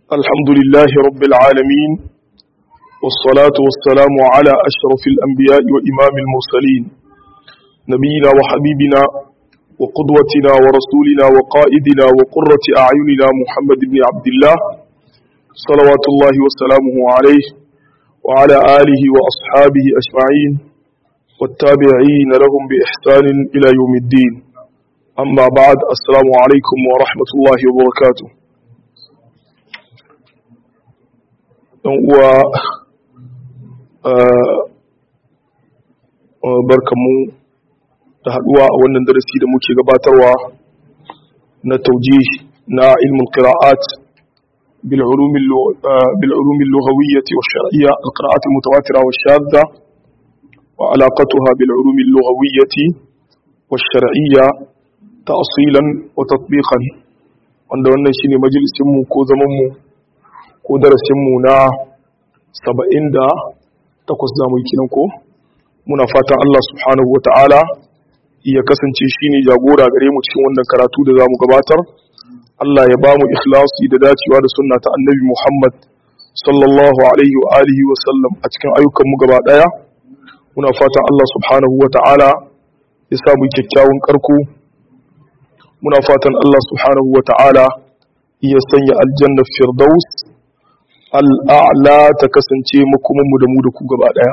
الحمد لله رب العالمين والصلاة والسلام على أشرف الأنبياء وإمام المرسلين نبينا وحبيبنا وقدوتنا ورسولنا وقائدنا وقرة أعيننا محمد بن عبد الله صلوات الله وسلامه عليه وعلى آله وأصحابه أجمعين والتابعين لهم بإحسان إلى يوم الدين أما بعد السلام عليكم ورحمة الله وبركاته uwa barkanmu da haduwa a wannan darasi da muke gabatarwa na tauji na ilmin qira'at bil ulum al lughawiyyah wa shar'iyyah al qira'at al mutawatira wa shadda wa alaqatuha bil ulum al lughawiyyah wa shar'iyyah ta'silan wa tatbiqan wanda wannan shine majalisin mu ko zaman mu ko darasinmu na saba'in da takwas zamu yi kinan ko muna fatan Allah subhanahu wata'ala ya kasance shi ne jagora gare mu cikin wannan karatu da zamu gabatar Allah ya ba mu ikhlasi da dacewa da sunna ta annabi Muhammad sallallahu alaihi wa alihi wa sallam a cikin ayyukan mu gaba daya muna fatan Allah subhanahu wata'ala ya sa mu kyakkyawan karko muna fatan Allah subhanahu wata'ala ya sanya aljanna firdaus al'a'la ta kasance makomanmu da mu da ku gaba ɗaya.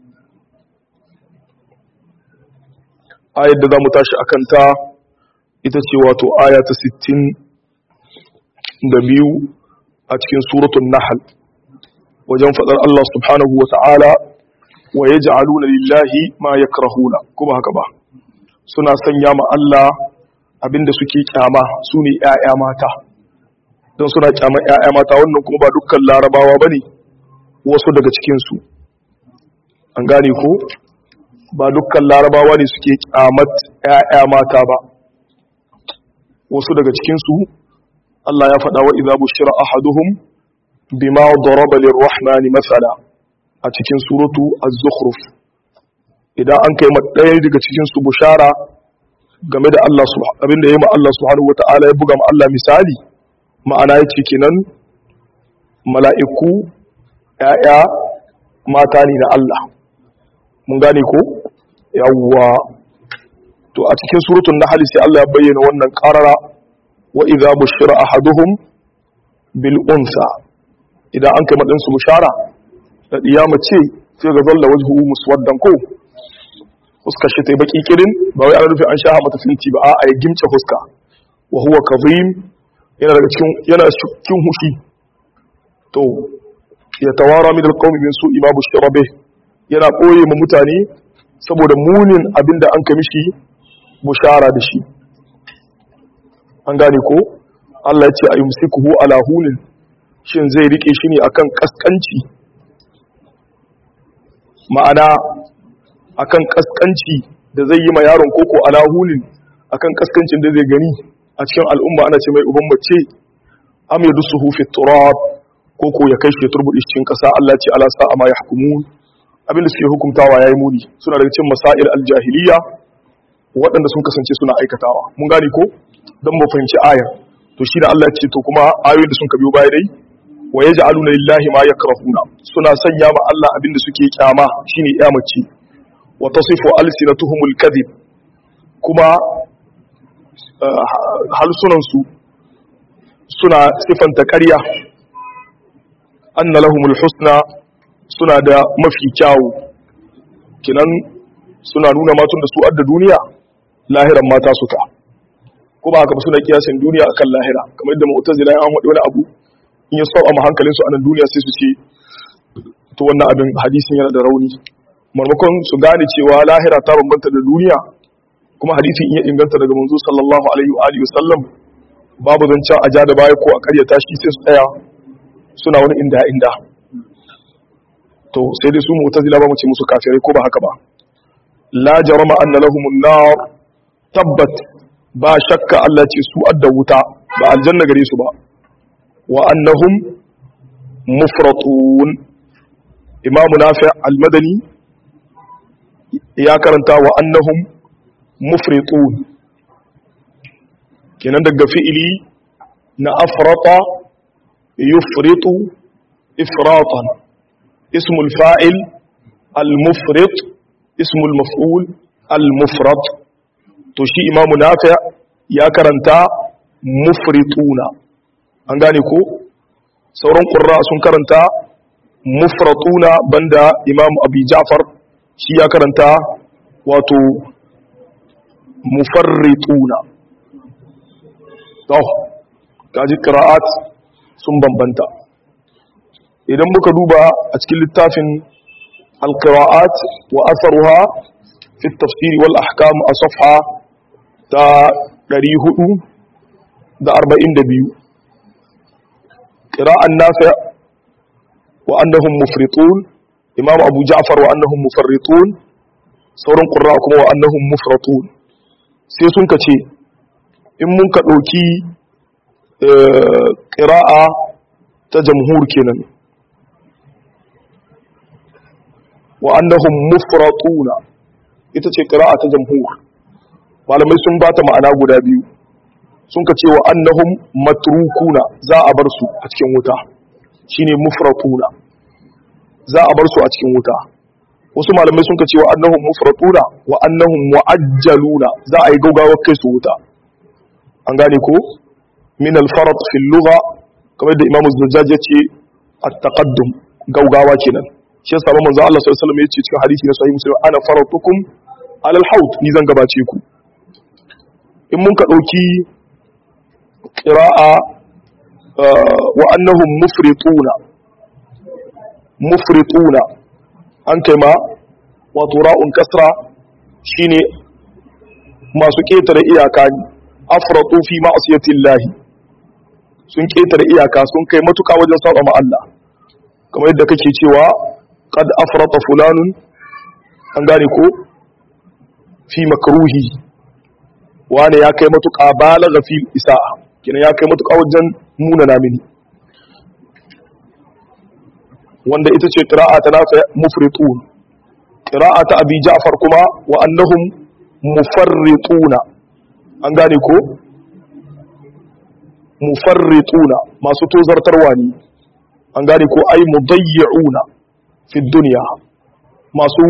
Ayar da za mu tashi a kanta ita ce wato aya ta sittin da biyu a cikin suratun Nahal, wajen faɗar Allah subhanahu wa ta'ala wa ya ja'aluna lillahi ma ya karahuna, kuma haka ba, suna sanya ma Allah abinda suke kyama su ne ‘ya'ya mata. don suna kyamar ‘ya'ya mata wannan kuma ba dukkan larabawa ba ne wasu daga cikinsu an gane ko ba dukkan larabawa ne suke kyamar ‘ya'ya mata ba wasu daga cikinsu Allah ya faɗa wa iza bushira ahaduhum bima daraba lirrahmani masala a cikin suratu az-zukhruf idan an kai ɗaya daga cikinsu bushara game da Allah abinda yayi ma Allah subhanahu wataala ya buga ma Allah misali ma'ana ya ce kenan mala'iku ‘ya'ya mata ne na Allah mun gane ko yawwa to a cikin surutun na sai Allah ya bayyana wannan ƙarara wa iza bushira ahaduhum bil unsa idan an kai maɗinsu bushara da ɗiya mace sai ga zalla wajhu muswaddan ko fuskar shi ta yi baƙi kirin ba wai ana rufe an sha mata finti ba a ya gimce fuska wa huwa kazim yana daga cikin yana cikin hushi to ya tawara min alqawmi min su'i ma bushira bih yana koye mu mutane saboda munin abinda an kamishi bushara da shi an gane ko Allah ya ce ayumsikuhu ala hunin shin zai rike shi ne akan kaskanci ma'ana akan kaskanci da zai yi ma yaron koko ala hunin akan kaskancin da zai gani a cikin al'umma ana ce mai uban mace am ya dusu hufi turab ko ko ya kai shi turbuɗi cikin ƙasa Allah ce ala sa'a ma ya hukumu abinda suke hukumtawa ya yi muni suna daga cikin masail aljahiliya waɗanda sun kasance suna aikatawa mun gane ko don mu fahimci aya to shi da Allah ce to kuma ayoyin da sun ka biyo baya dai wa yaj'aluna lillahi ma yakrahuna suna sanya ma Allah abinda suke kyama shine ya mace wa tasifu alsinatuhumul kadhib kuma halsunansu suna sifanta ƙarya an na lahumul husna suna da mafi kyawu kinan suna nuna matun da su adda duniya lahiran mata suka ko ba haka ba suna kiyasin duniya akan lahira kamar yadda mu'tazila an haɗe wani abu in ya saba ma hankalinsu a nan duniya sai su ce to wannan abin hadisin yana da rauni marmakon su gane cewa lahira ta bambanta da duniya kuma hadisin iya inganta daga manzo sallallahu alaihi wa alihi wasallam babu zancen a ja da baya ko a karyata shi sai su tsaya suna wani inda inda to sai dai su mu'tazila ba mu ce musu kafirai ko ba haka ba la jarama anna lahumun nar tabbat ba shakka Allah ce su adda wuta ba aljanna gare su ba wa annahum mufratun imamu nafi al-madani ya karanta wa annahum mufritun kenan daga fi'ili na afrata yufritu ifratan ismul fa'il al-mufrit ismul maf'ul al-mufrat to shi imamu nafi ya karanta mufrituna an gane ko sauran qurra sun karanta mufratuna banda imam abi ja'far shi ya karanta wato mufarrituna to kaji qira'at sun bambanta idan muka duba a cikin littafin alqira'at wa atharuha fi at-tafsir wal ahkam a safha ta 442 qira'an nafi' wa annahum mufritun imam abu ja'far wa annahum mufarritun sauran qurra kuma wa annahum mufratun sai sun kace in mun ka dauki qira'a ta jamhur kenan wa annahum mufratuna ita ce qira'a ta jamhur malamai sun bata ma'ana guda biyu sun ka ce wa annahum matrukuna za a bar su a cikin wuta shine mufratuna za a bar su a cikin wuta wasu malamai sun ka ce wa annahum mufratuna wa annahum muajjaluna za a yi gaugawar kai su wuta an gane ko min al-farat fi al-lugha kamar da imamu zajjaj ya ce at-taqaddum gaugawa kenan shi yasa manzo Allah sallallahu alaihi wasallam ya ce cikin hadisi na sahih muslim ana faratukum ala al-haut ni zan gabace ku in mun ka dauki qira'a wa annahum mufrituna mufrituna an kai ma wato ra'un kasra shine masu ketare iyaka ne afratu fi ma'siyatillahi sun ketare iyaka sun kai matuka wajen saba ma Allah kamar yadda kake cewa qad afrata fulanun an gane ko fi makruhi wani ya kai matuka balagha fi isa'a kina ya kai matuka wajen muna namini wanda ita ce qira'a ta nafi mufritun qira'a ta abi ja'far kuma wa annahum mufarrituna an gane ko mufarrituna masu tozartarwa ne an gane ko ai mudayyi'una fi dunya masu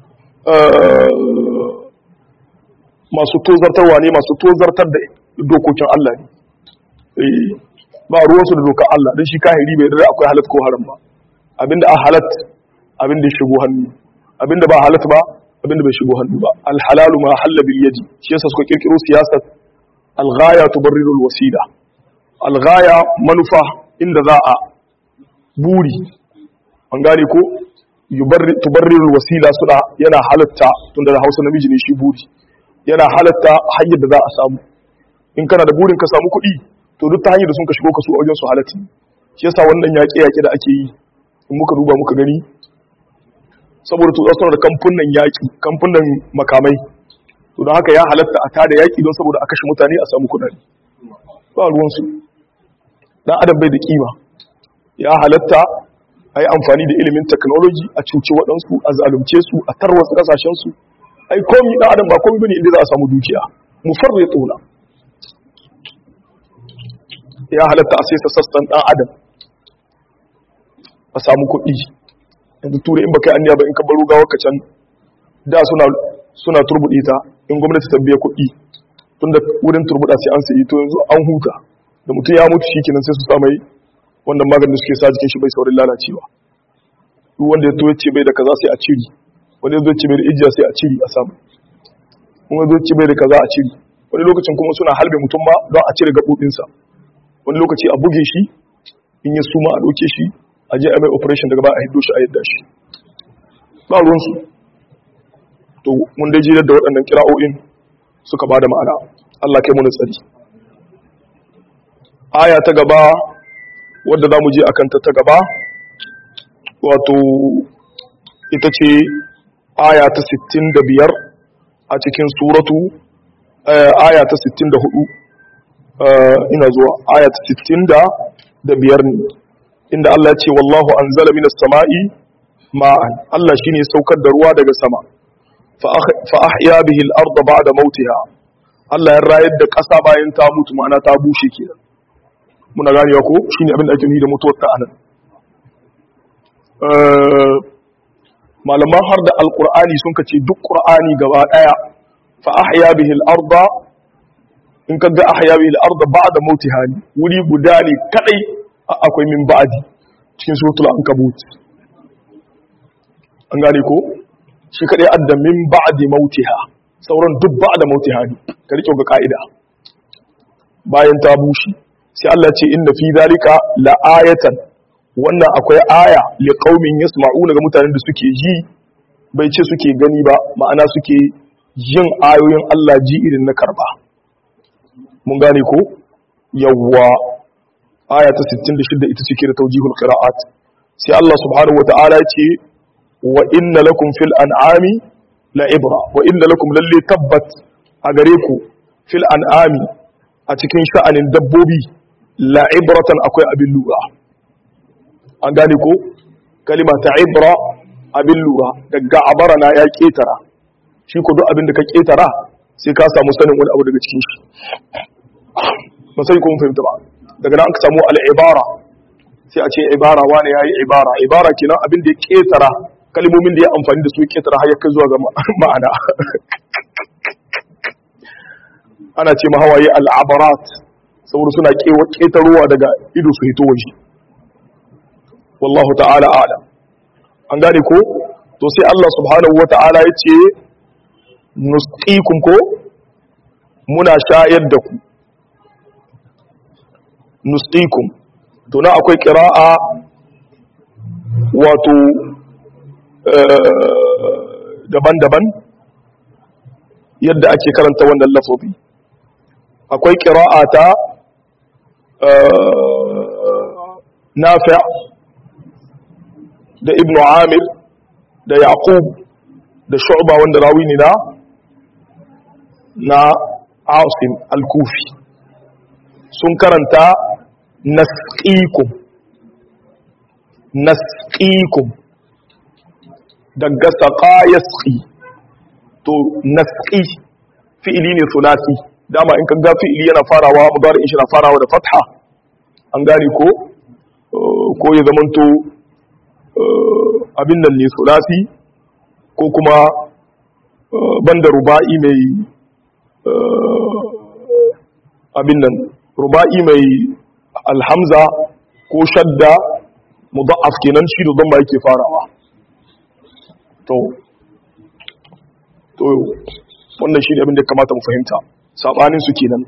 masu tozartarwa ne masu tozartar da dokokin Allah ne ba ruwansu da dokar Allah don shi kahiri bai da akwai halat ko haram ba abinda a halat abinda ya shigo hannu abinda ba halat ba abinda bai shigo hannu ba alhalalu ma halla bil yadi shi yasa suka kirkiro siyasar alghaya tubarriru alwasila alghaya manufa inda za a buri an gane ko tubarriru alwasila suna yana halatta tunda da Hausa namiji ne shi buri yana halatta hanyar da za a samu in kana da burin ka samu kuɗi to duk ta hanyar da sun ka shigo ka su a wajen su halatti shi yasa wannan yaƙe-yaƙe da ake yi in muka duba muka gani saboda to suna da kamfunan yaƙi kamfunan makamai to don haka ya halatta a tada yaƙi don saboda a kashe mutane a samu kuɗaɗe ba ruwansu dan adam bai da kima ya halatta a yi amfani da ilimin technology a cuci waɗansu a zalunce su a tarwatsa ƙasashensu ai komi ɗan adam ba komi bane inda za a samu dukiya mufarre tsona ya halatta a sai sassan ɗan adam a samu kuɗi yanzu tura in baka yi anniya ba in ka baro gawar ka can da suna suna turbuɗe ta in gwamnati ta biya kuɗi tun da wurin turbuɗa sai an sayi to yanzu an huta da mutum ya mutu shikenan sai su sa mai wannan maganin suke sa jikin shi bai saurin lalacewa duk wanda ya to ya ce bai da kaza sai a ciri wani ya zo ce bai da ijiya sai a ciri a samu wani zo ce bai da kaza a ciri wani lokacin kuma suna halbe mutum ma don a cire gaɓoɓinsa wani lokaci a buge shi in ya suma a ɗauke shi a je a mai operation daga ba a hiddo shi a yadda shi ba ruwansu to mun dai jirar da waɗannan kira'o'in suka ba da ma'ana Allah kai muni tsari aya ta gaba wadda za mu je a kanta ta gaba wato ita ce aya ta 65 a cikin suratu aya ta 64 ina zuwa aya ta 65 ne inda Allah ce wallahu anzala minas sama'i ma'an Allah shine saukar da ruwa daga sama fa ahya bihi al-ardh ba'da mautiha Allah ya rayar da ƙasa bayan ta mutu ma'ana ta bushe kenan muna ganewa ko shine abin da ake nufi da mutuwar ta anan malaman har da alqur'ani sun kace duk qur'ani gaba daya fa ahya bihi al-arda in ka ga ahya bihi al-arda ba'da mautiha wuri guda ne kadai akwai min ba'di cikin suratul ankabut an gane ko shi kadai adda min ba'di mautiha sauran duk ba'da mautiha ne ka rike ga ka'ida bayan ta bushe sai Allah ce inna fi zalika la ayatan wannan akwai aya li qaumin yasma'una ga mutanen da suke ji bai ce suke gani ba ma'ana suke yin ayoyin Allah ji irin na karba mun gane ko yawwa aya ta 66 ita ce da tawjihul qira'at sai Allah subhanahu wata'ala ya ce wa inna lakum fil an'ami la ibra wa inna lakum lalle tabbat a gare ku fil an'ami a cikin sha'anin dabbobi la ibratan akwai abin lura an gane ko kalima ta ibra abin lura daga abara na ya ketara shi ko duk abin da ka ketara sai ka samu sanin wani abu daga cikin shi ba sai kuma fahimta ba daga nan ka samu al'ibara sai a ce ibara wani ya yi ibara ibara kenan abin da ya ketara kalmomin da ya amfani da su ketara har ya kai zuwa ga ma'ana ana ce mahawaye al'abarat saboda suna ketarowa daga ido su hito waje wallahu ta'ala ala an gane ko to sai Allah subhanahu wa ta'ala ya ce nusqikum ko muna shayar da ku nusqikum to na akwai qira'a wato daban-daban yadda ake karanta wannan lafazi akwai qira'a ta nafi' da ibn amir da yaqub da shu'ba wanda rawi ne na na asim al-kufi sun karanta nasqikum nasqikum daga saqa yasqi to nasqi fi'ili ne sulasi dama in kaga fi'ili yana farawa mudari shi na farawa da fatha an gane ko ko ya zamanto abin nan ne sulasi ko kuma banda ruba'i mai abin nan ruba'i mai alhamza ko shadda mudaf kenan shi da zamba yake farawa to to wannan shi ne abin da kamata mu fahimta sabanin su kenan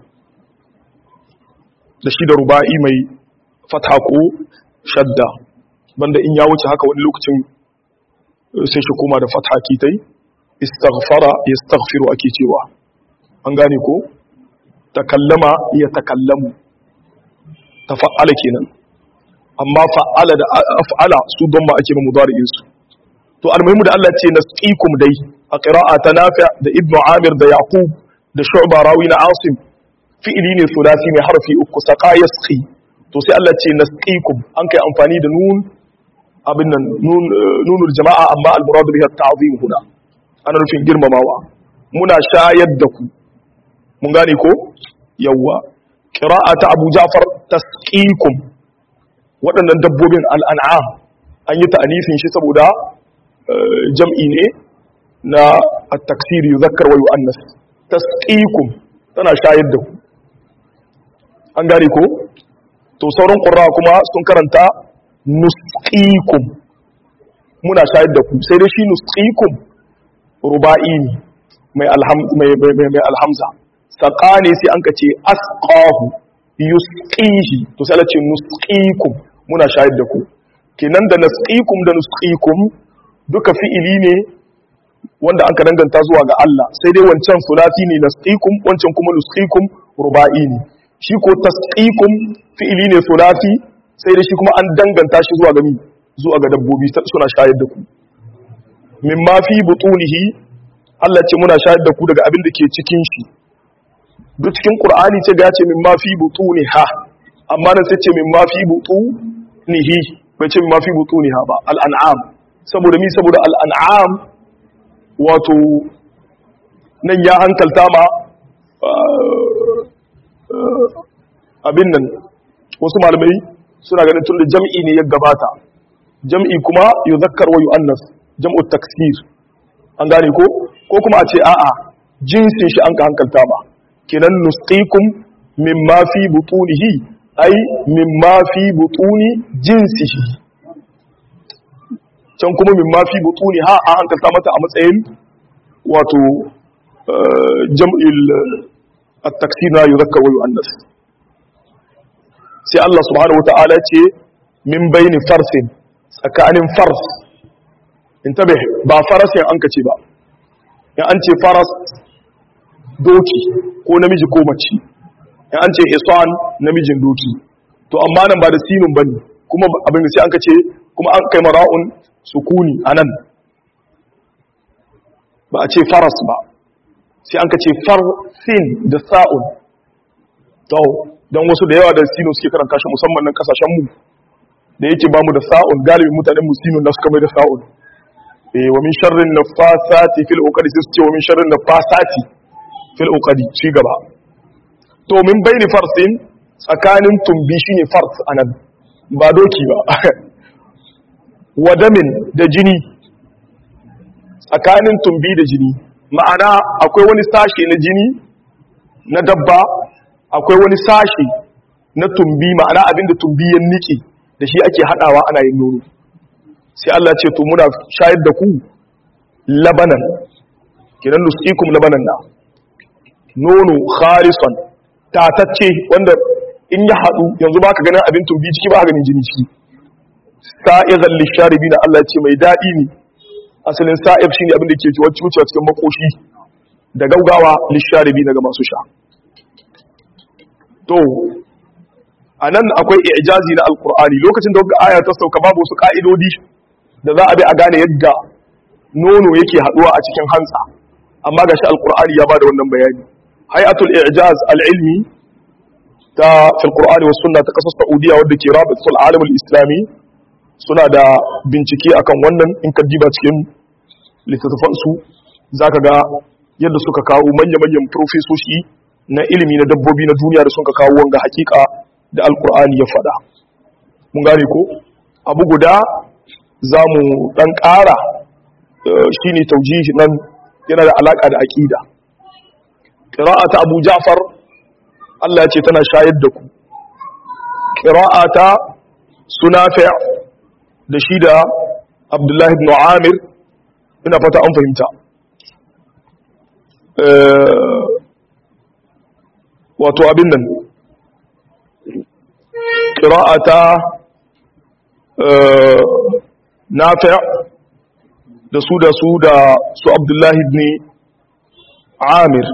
da shi da ruba'i mai fatha ko shadda banda in ya wuce haka wani lokacin sai shi koma da fatha kitai istaghfara yastaghfiru ake cewa an gane ko takallama ya takallamu tafa'ala kenan amma fa'ala da af'ala su don ma ake mudari'in su to almuhimu da Allah ce nasqikum dai a qira'a ta nafi' da ibnu amir da yaqub da shu'ba rawi na asim fi'ili ne sulasi mai harfi uku saqa yasqi to sai Allah ce nasqikum an kai amfani da nun abin nan nunul jama'a amma al-murad bihi at-ta'zim huna ana nufin girmamawa muna shayar da ku mun gane ko yawwa qira'ata Abu Ja'far tasqikum waɗannan dabbobin al-an'am an yi ta'anifin shi saboda jam'i ne na at-taksir yuzakkar wa yu'annas tasqikum tana shayar da ku an gane ko to sauran qurra kuma sun karanta nusqikum muna shayar da ku sai dai shi nusqikum ruba'i ne mai alhamza saƙa ne sai an ka ce asqahu yusqihi to sai ce nusqikum muna shayar da ku kenan da nasqikum da nusqikum duka fi'ili ne wanda an ka danganta zuwa ga Allah sai dai wancan sulasi ne nasqikum wancan kuma nusqikum ruba'i ne shi ko tasqikum fi'ili ne sulasi sai dai shi kuma an danganta shi zuwa ga mi zuwa ga dabbobi suna shayar da ku mimma fi butunihi Allah ce muna shayar da ku daga abin da ke cikin shi duk cikin Qur'ani ce ga ce mimma fi butuniha amma nan sai ce mimma fi butunihi bai ce mimma fi butuniha ba al'an'am saboda mi saboda al'an'am wato nan ya hankalta ma abin nan wasu malamai suna ganin tun da jam'i ne ya gabata jam'i kuma yuzakkar wa yu'annas jam'u taksir an gane ko ko kuma a ce a'a jinsin shi an ka hankalta ba kenan nusqikum mimma fi butunihi ai mimma fi butuni jinsihi can kuma mimma fi butuni ha an hankalta mata a matsayin wato jam'il at-taksir na yuzakkar wa yu'annas sai Allah subhanahu wata'ala ce min bayni farsin tsakanin fars intabe ba farasin an kace ba in an ce faras doki ko namiji ko mace in an ce hisan namijin doki to amma nan ba da sinun bane kuma abin da sai an kace kuma an kai mara'un sukuni anan ba a ce faras ba sai an kace farsin da sa'un to don wasu da yawa da sino suke karanta shi musamman nan kasashen mu da yake ba mu da sa'un galibin mutanen mu sino na suka mai da sa'un eh wa min sharrin nafasati fil uqadi sai su ce wa min sharrin nafasati fil uqadi ci gaba to min baini farsin tsakanin tumbi shine fars anan ba doki ba wadamin da jini tsakanin tumbi da jini ma'ana akwai wani sashe na jini na dabba akwai wani sashe na tumbi ma'ana abinda tumbi ya nike da shi ake hadawa ana yin nono sai Allah ce to muna shayar da ku labanan kidan nusqikum labanan na nono khalisan tatacce wanda in ya hadu yanzu baka ganin abin tumbi ciki ba ganin jini ciki sa'izal lisharibina Allah ce mai dadi ne asalin sa'ib shine abin da ke ciwo cikin makoshi da gaugawa lisharibina ga masu sha to a nan akwai ijazi na alkur'ani lokacin da wata aya ta sauka babu wasu ka'idodi da za a bi a gane yadda nono yake haduwa a cikin hantsa amma gashi alkur'ani ya bada wannan bayani hay'atul ijaz al-ilmi ta fil qur'ani was sunna ta kasar saudiya wadda ke rabitul alam al-islami suna da bincike akan wannan in ka diba cikin littattafan su zaka ga yadda suka kawo manya-manyan profesoshi na ilimi na dabbobi na duniya da sun ka kawo wanga hakika da alkur'ani ya faɗa mun gane ko abu guda za mu ɗan ƙara shi ne taujihi nan yana da alaƙa da aƙida ƙira'ata abu ja'far allah ce tana shayar da ku ƙira'ata sunafi da shi da abdullahi ibn amir ina fata an fahimta wato abin nan ƙira'ata nafi' da su da su da su abdullahi ne amir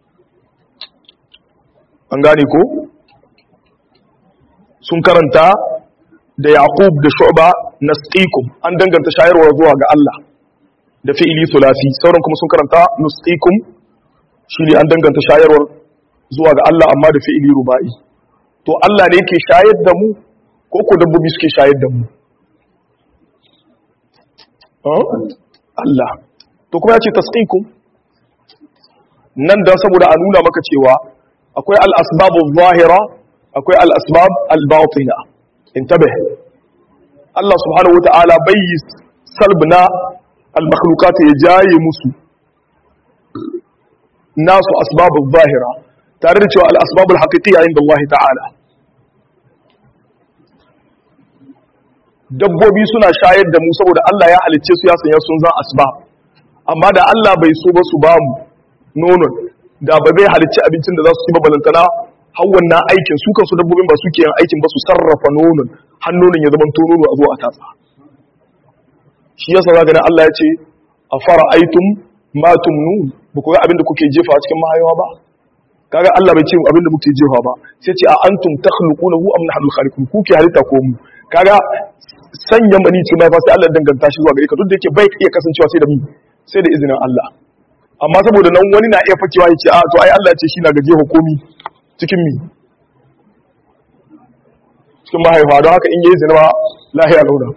an gane ko sun karanta da yaqub da shu'ba nasqikum an danganta shayarwa zuwa ga Allah da fi'ili sulasi sauran kuma sun karanta nusqikum shi ne an danganta shayarwar zuwa ga Allah amma da fi'ili ruba'i to Allah ne yake shayar da mu ko ko dabbobi suke shayar da mu Allah to kuma ya ce tasqikum nan dan saboda a nuna maka cewa akwai al-asbabu zahira akwai al-asbab al-batina intabih Allah subhanahu wata'ala bai salbna al-makhluqat ya jaye musu nasu asbabu zahira tare da cewa al-asbabu al-haqiqiyya inda Allah ta'ala dabbobi suna shayar da mu saboda Allah ya halicce su ya sanya sun zan asbab amma da Allah bai so ba su ba mu nonon da ba zai halicci abincin da za su ci ba balantana har wannan aikin su kansu dabbobin ba suke yin aikin ba su sarrafa nonon har nonon ya zama nono a zo a tatsa shi yasa zaka ga Allah ya ce a fara aitum ma tumnun ba ku ga abin da kuke jefa a cikin mahayawa ba kaga Allah bai ce abin da muke jefa ba sai ce a antum takhluqunahu am nahnu khaliqun ku ke halitta ko mu kaga sanya mani cikin mahaifa sai Allah danganta shi zuwa gare ka duk da yake bai iya kasancewa sai da mu sai da izinin Allah amma saboda nan wani na iya fakewa ya ce a to ai Allah ya ce shi na gaje hukumi cikin mi cikin mahaifa don haka in yayi zina lahiya launa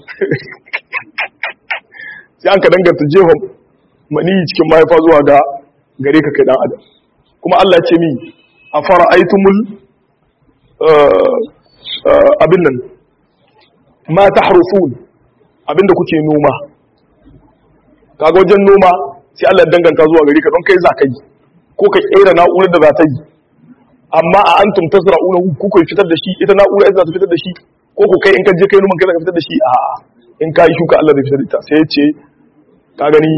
sai an ka danganta jefa mani cikin mahaifa zuwa ga gare ka kai dan adam kuma Allah ya ce mi a fara aitumul abin nan ma tahrufun abinda kuke noma kaga wajen noma sai Allah ya danganta zuwa gari ka don kai za ka yi ko ka kera na'urar da za ta yi amma a antum tasra'una ku ku fitar da shi ita na'ura ita za ta fitar da shi ko ku kai in ka je kai noman kai za ka fitar da shi a in ka yi shuka Allah zai fitar da ita sai ya ce ka gani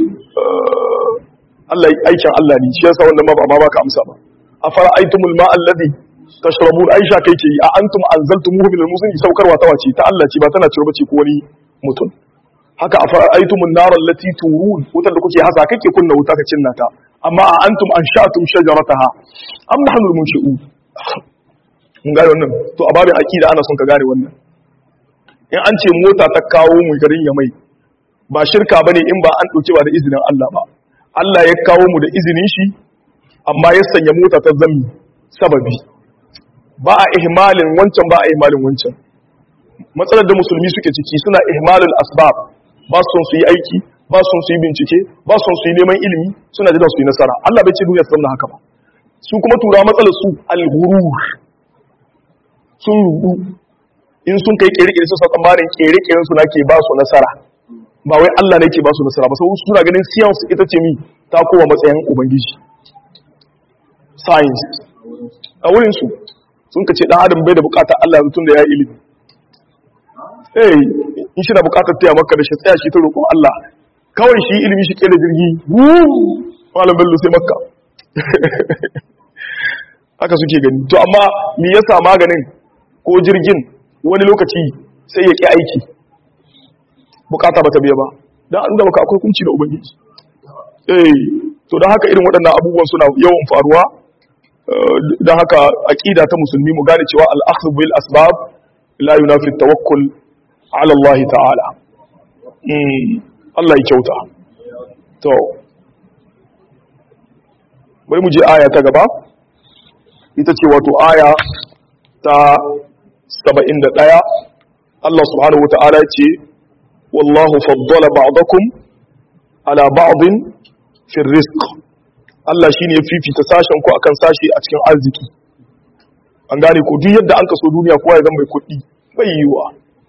Allah aikin Allah ne shi yasa wannan ma ba ma baka amsa ba afara aitumul ma alladhi tashrabun aisha kai ke a antum anzaltumuhu min al-muzni saukarwa ta wace ta Allah ce ba tana cewa bace ko wani mutum haka afara aitumun nar allati turun wutar da kuke hasa kake kunna wuta ka cinna ta amma a antum anshatum shajarataha am nahnu al-munshi'un mun gane wannan to a babin aqida ana son ka gane wannan in an ce mota ta kawo mu garin Yamai ba shirka bane in ba an dauke ba da izinin Allah ba Allah ya kawo mu da izinin shi amma ya sanya mota ta zammi sababi ba a ihmalin wancan ba a ihmalin wancan matsalar da musulmi suke ciki suna ihmalin asbab ba su son su yi aiki ba su son su yi bincike ba su son su yi neman ilimi suna jira su yi nasara Allah bai ce duniya su haka ba su kuma tura matsalar su al-ghurur sun rubu in sun kai kere-kere su sa tsammanin kere-keren su ke ba su nasara ba wai Allah ne ke ba su nasara ba sau suna ganin science ita ce mi ta kowa matsayin ubangiji science a wurin su sun ka ce dan adam bai da bukatar Allah tun da ya yi ilimi eh in shi na bukatar taya maka da shi tsaya shi ta roƙon Allah kawai shi ilimi shi kera jirgi malam bello sai makka haka suke gani to amma me yasa maganin ko jirgin wani lokaci sai ya ƙi aiki bukata ba ta biya ba don an da maka akwai kunci da ubangiji eh to don haka irin waɗannan abubuwan suna yawan faruwa don haka aƙida ta musulmi mu gane cewa al'akhdhu bil asbab la yunafi tawakkul ala Allah ta'ala Allah ya kyauta to bari mu je aya ta gaba ita ce wato aya ta 71 Allah subhanahu wata'ala ce wallahu faddala ba'dakum ala ba'din fi rizq Allah shine ya fifita sashen ku akan sashi a cikin arziki an gane ko duk yadda an kaso duniya kowa ya zama mai kuɗi bai yiwa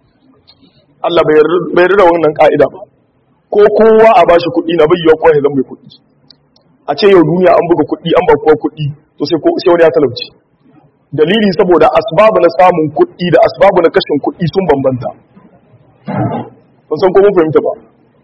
Allah bai yarda wannan ka'ida ba ko kowa a bashi kuɗi na bai yiwa kowa ya zama mai kuɗi a ce yau duniya an buga kuɗi an ba kowa kuɗi to sai sai wani ya talauci dalili saboda asbabu na samun kuɗi da asbabu na kashin kuɗi sun bambanta ban san ko mun fahimta ba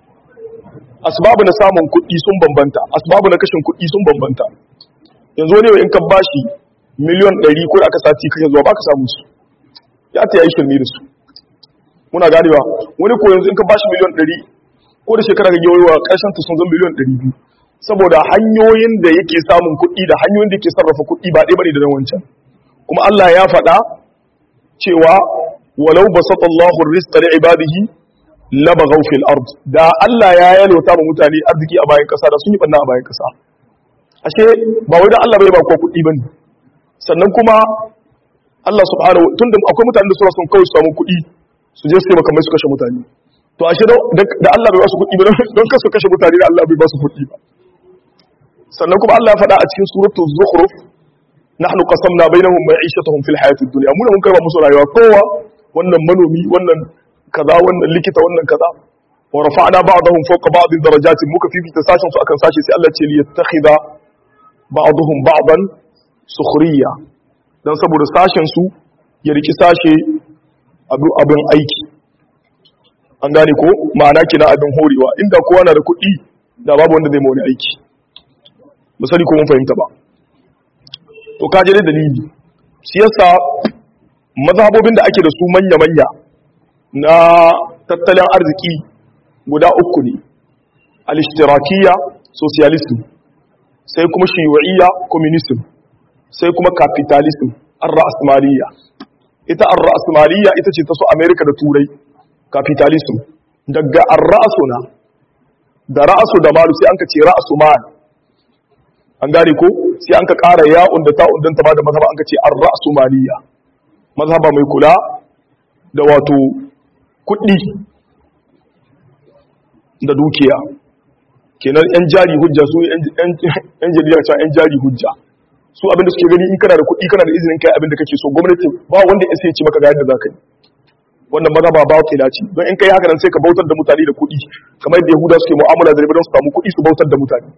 asbabu na samun kuɗi sun bambanta asbabu na kashin kuɗi sun bambanta yanzu wani in ka bashi miliyon 100 ko da aka sati kake zuwa baka samu su ya ta yi shirme da su muna ganewa wani ko yanzu in ka bashi miliyon 100 ko da shekara ga yawa karshen ta sun zama miliyon 200 saboda hanyoyin da yake samun kuɗi da hanyoyin da yake sarrafa kuɗi ba ɗaya bane da wancan kuma Allah ya faɗa cewa walau basatallahu rizqa li ibadihi labaghaw fil ard da Allah ya yalwata ma mutane arziki a bayan kasa da sun yi banna a bayan kasa ashe ba wai dan Allah bai ba ko kuɗi bane sannan kuma Allah subhanahu tunda akwai mutanen da suna son kawai su samu kuɗi su je su taimaka mai su kashe mutane to ashe da Allah bai ba su kuɗi ba don kasu kashe mutane da Allah bai ba su kuɗi ba sannan kuma Allah ya faɗa a cikin suratul zukhruf nahnu qasamna bainahum ma'ishatahum fil hayatid dunya mun mun karba musu rayuwa kowa wannan manomi wannan kaza wannan likita wannan kaza wa rafa'na ba'dahum fawqa ba'din darajatin muka fifita sashin su akan sashi sai Allah ce li yattakhidha ba'dahum ba'dan sukhriya dan saboda sashin su ya riki sashe abin aiki an gane ko ma'ana kina abin horewa inda kowa na da kuɗi da babu wanda zai ma wani aiki misali ko mun fahimta ba to kaje da dalili shi yasa mazhabobin da ake da su manya-manya na tattalin arziki guda uku ne al-ishtirakiyya socialism sai kuma shiyu'iyya communism sai kuma capitalism ar-ra'smaliyya ita ar-ra'smaliyya ita ce ta su America da Turai capitalism daga ar-ra'suna da ra'su da malu sai an ka ce ra'su mal an gane ko sai an ka ƙara ya'un da ta'un don ta ba da mazhaba an ka ce ar-ra'su maliyya mazhaba mai kula da wato kuɗi da dukiya kenan yan jari hujja su yan jarida cewa yan jari hujja su abinda suke gani in kana da kuɗi kana da izinin kai abinda kake so gwamnati ba wanda ya sai ce maka ga yadda za ka yi wannan maza ba ba ke dace don in kai haka nan sai ka bautar da mutane da kuɗi kamar yadda yahuda suke mu'amala da riba don su samu kuɗi su bautar da mutane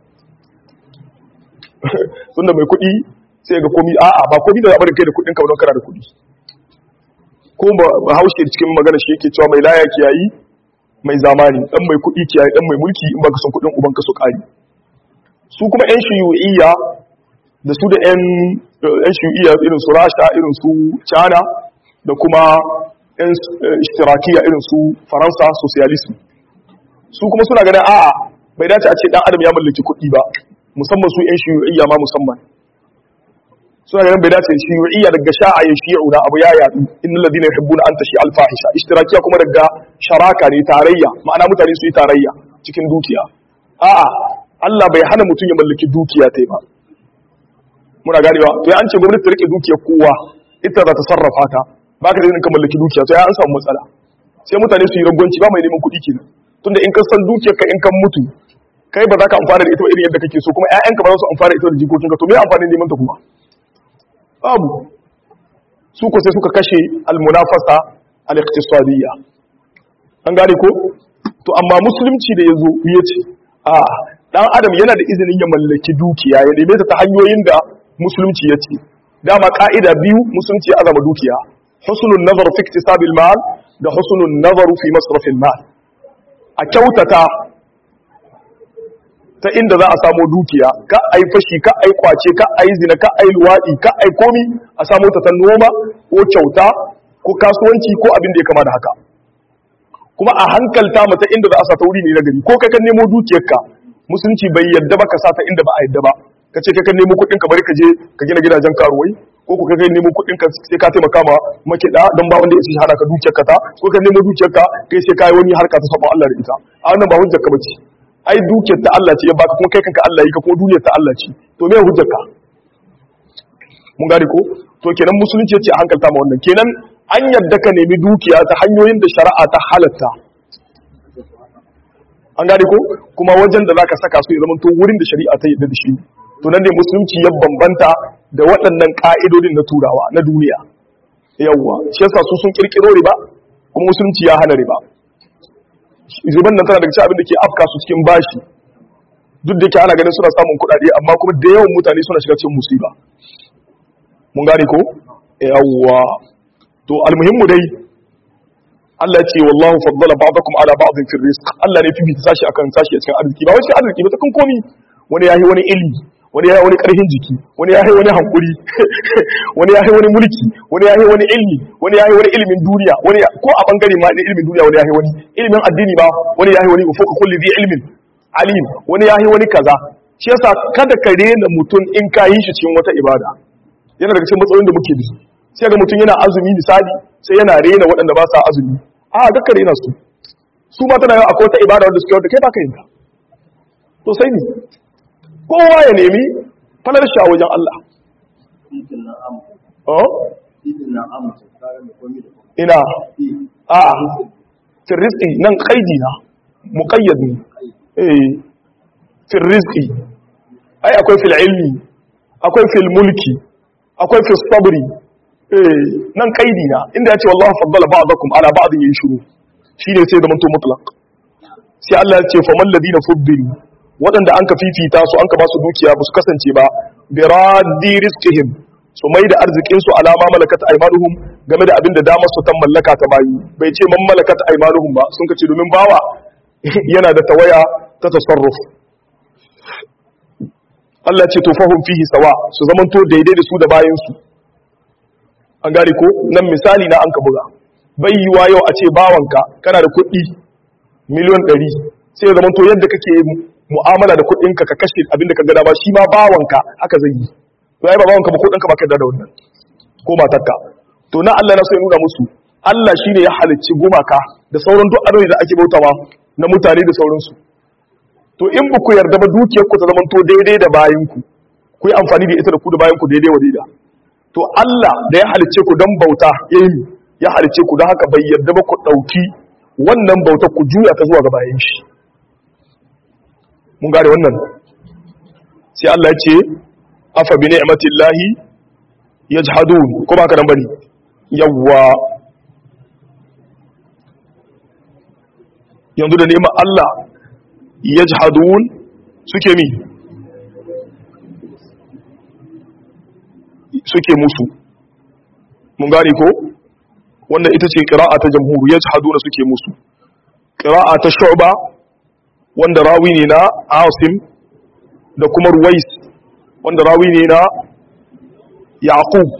tunda mai kuɗi sai ga komi a'a ba komi da zaɓarin kai da kuɗin ka don kana da kuɗi ko ba haushe cikin magana shi yake cewa mai laya kiyayi mai zamani dan mai kuɗi kiyayi dan mai mulki in baka son kuɗin uban ka su ƙari su kuma yan shiyu'iyya da su da yan yan shiyu'iyya irin su rasha irin su china da kuma yan ishtirakiya irin su faransa socialism su kuma suna ganin a'a bai dace a ce dan adam ya mallaki kuɗi ba musamman su yan shiyu'iyya ma musamman suna ganin bai dace shiyu'iyya daga sha'a ya shi'u na abu ya yadu innal ladina yuhibbuna an tashi al fahisha ishtirakiya kuma daga sharaka ne tarayya ma'ana mutane su yi tarayya cikin dukiya a'a Allah bai hana mutum ya mallaki dukiya ta ba muna ganewa to ya an ce gwamnati ta rike dukiyar kowa ita za ta sarrafa ta ba ka da ka mallaki dukiya to ya an samu matsala sai mutane su yi ragwanci ba mai neman kuɗi kenan tunda in ka san dukiyar ka in kan mutu kai ba za ka amfana da ita ba irin yadda kake so kuma ƴaƴanka ba za su amfana da ita da jikokinka to me amfanin neman ta kuma babu su ko sai suka kashe almunafasa al-iqtisadiyya an gane ko to amma musulunci da yazo ya ce a dan adam yana da izinin ya mallaki dukiya ya neme ta ta hanyoyin da musulunci ya ce dama ka'ida biyu musulunci ya azama dukiya husnul nazar fi iktisabil mal da husnul nazar fi masrafil mal a kyautata ta inda za a samu dukiya ka ai fashi ka ai kwace ka ai zina ka ai luwadi ka ai komi a samu ta ta noma ko kyauta ko kasuwanci ko abin da ya kama da haka kuma a hankalta mata inda za a sa ta wuri ne na gari ko kai kan nemo dukiyarka musulunci bai yadda ba ka sa ta inda ba a yadda ba ka ce kai kan nemo kuɗin ka bari ka je ka gina gidajen karuwai ko ku kai nemo kuɗin ka sai ka taimaka ma makiɗa don ba wanda ya ci hada ka dukiyarka ta ko ka nemo dukiyarka kai sai ka yi wani harka ta sabon Allah da ita a wannan ba hujjar ka bace ai dukiyar ta Allah ce ya baka kuma kai kanka Allah yi ka kuma duniyar ta Allah ce to me hujjar ka mun gane ko to kenan musulunci ya ce a hankalta ma wannan kenan an yadda ka nemi dukiya ta hanyoyin da shari'a ta halatta an gane ko kuma wajen da zaka saka su ya zama to wurin da shari'a ta yadda da shi to nan ne musulunci ya bambanta da waɗannan ka'idodin na turawa na duniya yawwa shi yasa su sun kirkiro riba kuma musulunci ya hana riba riban nan tana daga cikin abin da ke afka su cikin bashi duk da ke ana ganin suna samun kuɗaɗe amma kuma da yawan mutane suna shiga cikin musiba mun gane ko yawwa to almuhimmu dai Allah ce wallahu faddala ba'dakum ala ba'din fi rizq Allah ne fifita sashi akan sashi a cikin arziki ba wai arziki ba ta kan komi wani yahi wani ilimi wani yahi wani karfin jiki wani yahi wani hankuri wani yahi wani mulki wani yahi wani ilimi wani yahi wani ilimin duniya wani ko a bangare ma na ilimin duniya wani yahi wani ilimin addini ba wani yahi wani fuka kulli bi ilmin alim wani yahi wani kaza shi yasa kada ka rena mutum in ka yi shi cikin wata ibada yana daga cikin matsalolin da muke da su sai ga mutum yana azumi misali sai yana rena waɗanda ba sa azumi a ga ka rena su su ma tana yau akwai wata ibada wanda suke wanda kai ba ka yin ta to sai ni kowa ya nemi falar shi a wajen Allah ina a fil rizqi nan qaidi na muqayyad ne eh fil rizqi ai akwai fil ilmi akwai fil mulki akwai fil sabri eh nan qaidi na inda yace wallahi faddala ba'dakum ala ba'din yin shuru shine sai da manto mutlaq sai Allah ya ce faman ladina fuddilu waɗanda an ka fifita su an ka ba su dukiya ba su kasance ba bi raddi rizqihim su mai da arzikin su alama malakat aymanuhum game da abin da damar su tan mallaka ta bayi bai ce man malakat aymanuhum ba sun kace domin bawa yana da tawaya ta tasarruf Allah ce to fahum fihi sawa su zamanto daidai da su da bayin su an gane ko nan misali na an ka buga bai yiwa yau a ce bawanka kana da kuɗi miliyon ɗari sai ya zamanto yadda kake mu'amala da kuɗinka ka kashe abinda ka gada ba shi ma bawanka haka zai yi to ai ba bawanka ba kuɗinka ba ka da wannan ko matarka to na Allah na so ya nuna musu Allah shine ya halicci gumaka da sauran duk adoni da ake bautawa na mutane da sauransu to in ba ku yarda ba dukiyar ku ta zama to daidai da bayan ku ku yi amfani da ita da ku da bayan ku daidai wa daida to Allah da ya halicce ku don bauta ya yi ya halicce ku don haka bai yarda ba ku ɗauki wannan bautar ku juya ta zuwa ga bayan shi mun gane wannan sai Allah ya ce afa bi ni'matillahi yajhadun ko ba ka nan bane yawwa yanzu da neman Allah yajhadun suke mi suke musu mun gane ko wannan ita ce qira'a ta jamhur yajhaduna suke musu qira'a ta shu'ba wanda rawi ne na Asim da kuma Ruwais wanda rawi ne na Yaqub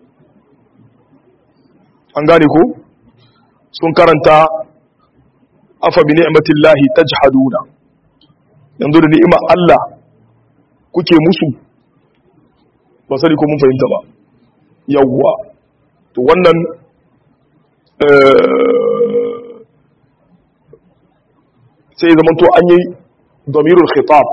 an gane ko sun karanta afa bi ni'matillahi tajhaduna yanzu da ni'imar Allah kuke musu ba sani ko mun fahimta ba yawwa to wannan sai zaman to an yi damirul khitab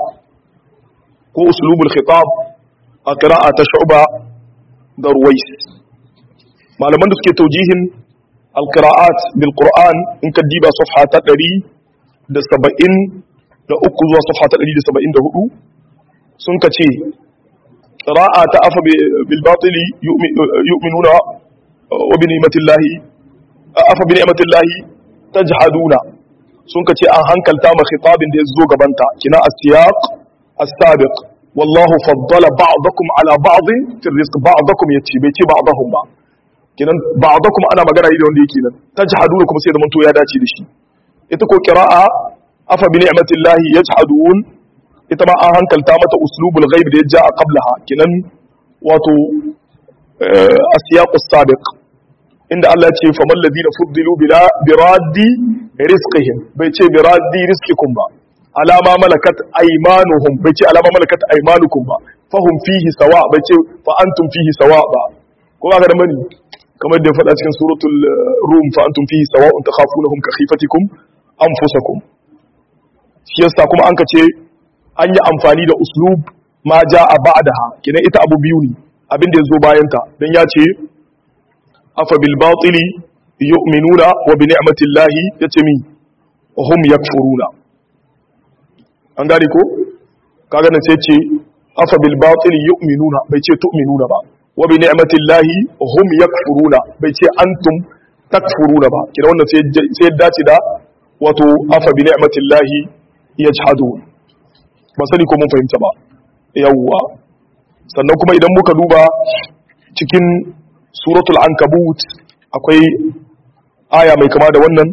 ko uslubul khitab a qira'a ta shu'ba da ruwais malaman da suke taujihin alqira'at bil qur'an in ka diba safha ta 100 da 70 da uku zuwa safha ta 174 sun ka ce qira'a ta afa bil batili yu'minuna wa bi ni'matillahi afa bi ni'matillahi tajhaduna sun ka ce an hankalta ma khitabin da ya zo gabanta kina as-siyaq as-sabiq wallahu faddala ba'dakum ala ba'din fi rizq ba'dakum yace bai ce ba'dahum ba kinan ba'dakum ana magana ne da wanda yake nan tajhaduna kuma sai da manto ya dace da shi ita ko qira'a afa bi ni'matillahi yajhadun ita ma an hankalta mata uslubul ghaib da ya ja a qablaha kinan wato as-siyaq as-sabiq inda Allah ce fa man ladina fuddilu bila biraddi rizqihim bai ce biraddi rizqikum ba alama malakat aymanuhum bai ce alama malakat aymanukum ba fahum fihi sawa bai ce fa antum fihi sawa ba ko ba da mani kamar da faɗa cikin suratul rum fa antum fihi sawa'un takhafunahum ka khifatikum anfusakum shi yasa kuma an ka ce an yi amfani da uslub ma ja'a ba'daha kinan ita abu biyu ne abin da ya zo bayan ta dan ya ce afa bil batili yu'minuna wa bi ni'mati llahi yace mi hum yakfuruna an gane ko kaga nan sai ce afa bil batili yu'minuna bai ce tu'minuna ba wa bi ni'mati llahi hum yakfuruna bai ce antum takfuruna ba kina wannan sai sai dace da wato afa bi ni'mati llahi yajhadun ba sani ko mun fahimta ba yawwa sannan kuma idan muka duba cikin suratul ankabut akwai aya mai kama da wannan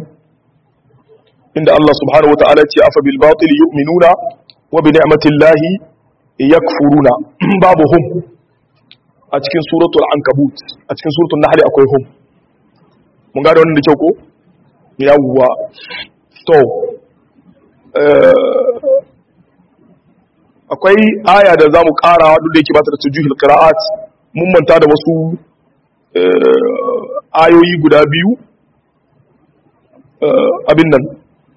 inda Allah subhanahu wa ta'ala ce afa bil batil yu'minuna wa bi ni'matillahi yakfuruna babu hum a cikin suratul ankabut a cikin suratul nahl akwai hum mun ga da wannan da kyau ko yawwa to akwai aya da zamu kara duk da yake ba ta da tujuhil qira'at mun manta da wasu ayoyi guda biyu abin nan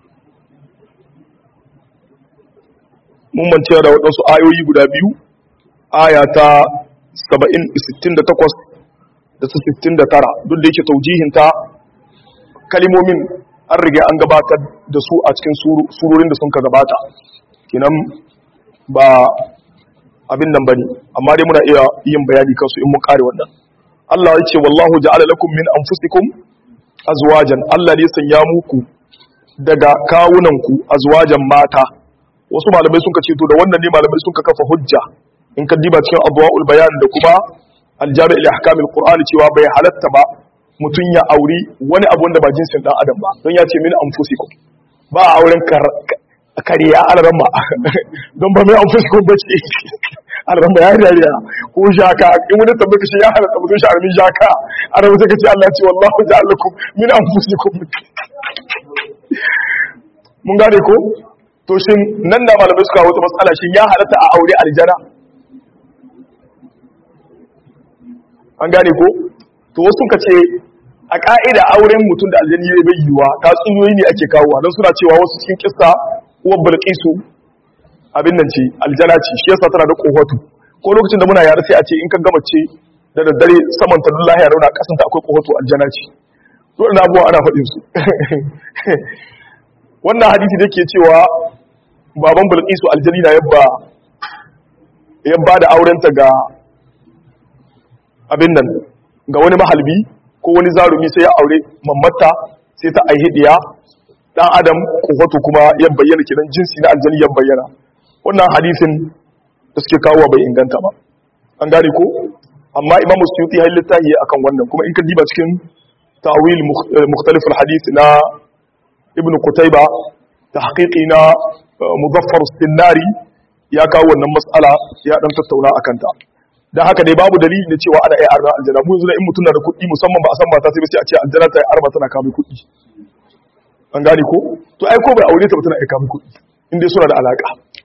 mun mance da waɗansu ayoyi guda biyu aya ta 68 da ta 69 duk da yake taujihinta kalimomin an riga an gabatar da su a cikin surorin da sun ka gabata kinan ba abin nan bane amma dai muna iya yin bayani kansu in mun kare wannan Allah ya ce wallahu ja'ala lakum min anfusikum azwajan Allah ne sanya muku daga kawunanku azwajan mata wasu malamai sun ce to da wannan ne malamai sun kafa hujja in ka diba cikin adwaul bayan da kuma aljami' li ahkamil qur'ani cewa bai halatta ba mutun ya auri wani abu wanda ba jinsin dan adam ba don ya ce min anfusikum ba auren kariya alaramma don ba mai anfusikum ba ce alaran ba ya dariya ko shaka in wani tabbata shi ya halatta mutum sha'armin shaka ana wata kace Allah ce wallahu ja'alakum min anfusikum mun gane ko to shin nan da malamai suka wata matsala shin ya halatta a aure aljana an gane ko to wasu ka ce a ka'ida auren mutum da aljani ne bai yiwa ta tsunyoyi ne ake kawo don suna cewa wasu cikin kissa uwar bilqisu abin nan ce aljana ce shi yasa tana da kohatu ko lokacin da muna yare sai a ce in ka gama ce da daddare saman ta dullahi ya rauna kasan ta akwai kohatu aljana ce to ina abuwa ana faɗin su wannan hadisi da ke cewa baban bilqisu aljani na yabba yabba da aurenta ga abin nan ga wani mahalbi ko wani zarumi sai ya aure mammata sai ta aihi diya dan adam kofato kuma ya bayyana kidan jinsi na aljani ya bayyana wannan hadisin da suke kawo bai inganta ba an gane ko amma imamu suyuti ya littafi akan wannan kuma in ka diba cikin ta'wil mukhtalif al-hadith na ibn qutayba tahqiqi na muzaffar as-sinnari ya kawo wannan mas'ala ya dan tattauna akan ta dan haka dai babu dalili da cewa ana iya arba aljanna mu yanzu in mutum na da kuɗi musamman ba a san mata sai sai a ce aljanna ta yi arba tana kawo kuɗi an gane ko to ai ko bai aure ta ba tana iya kawo kuɗi in dai suna da alaka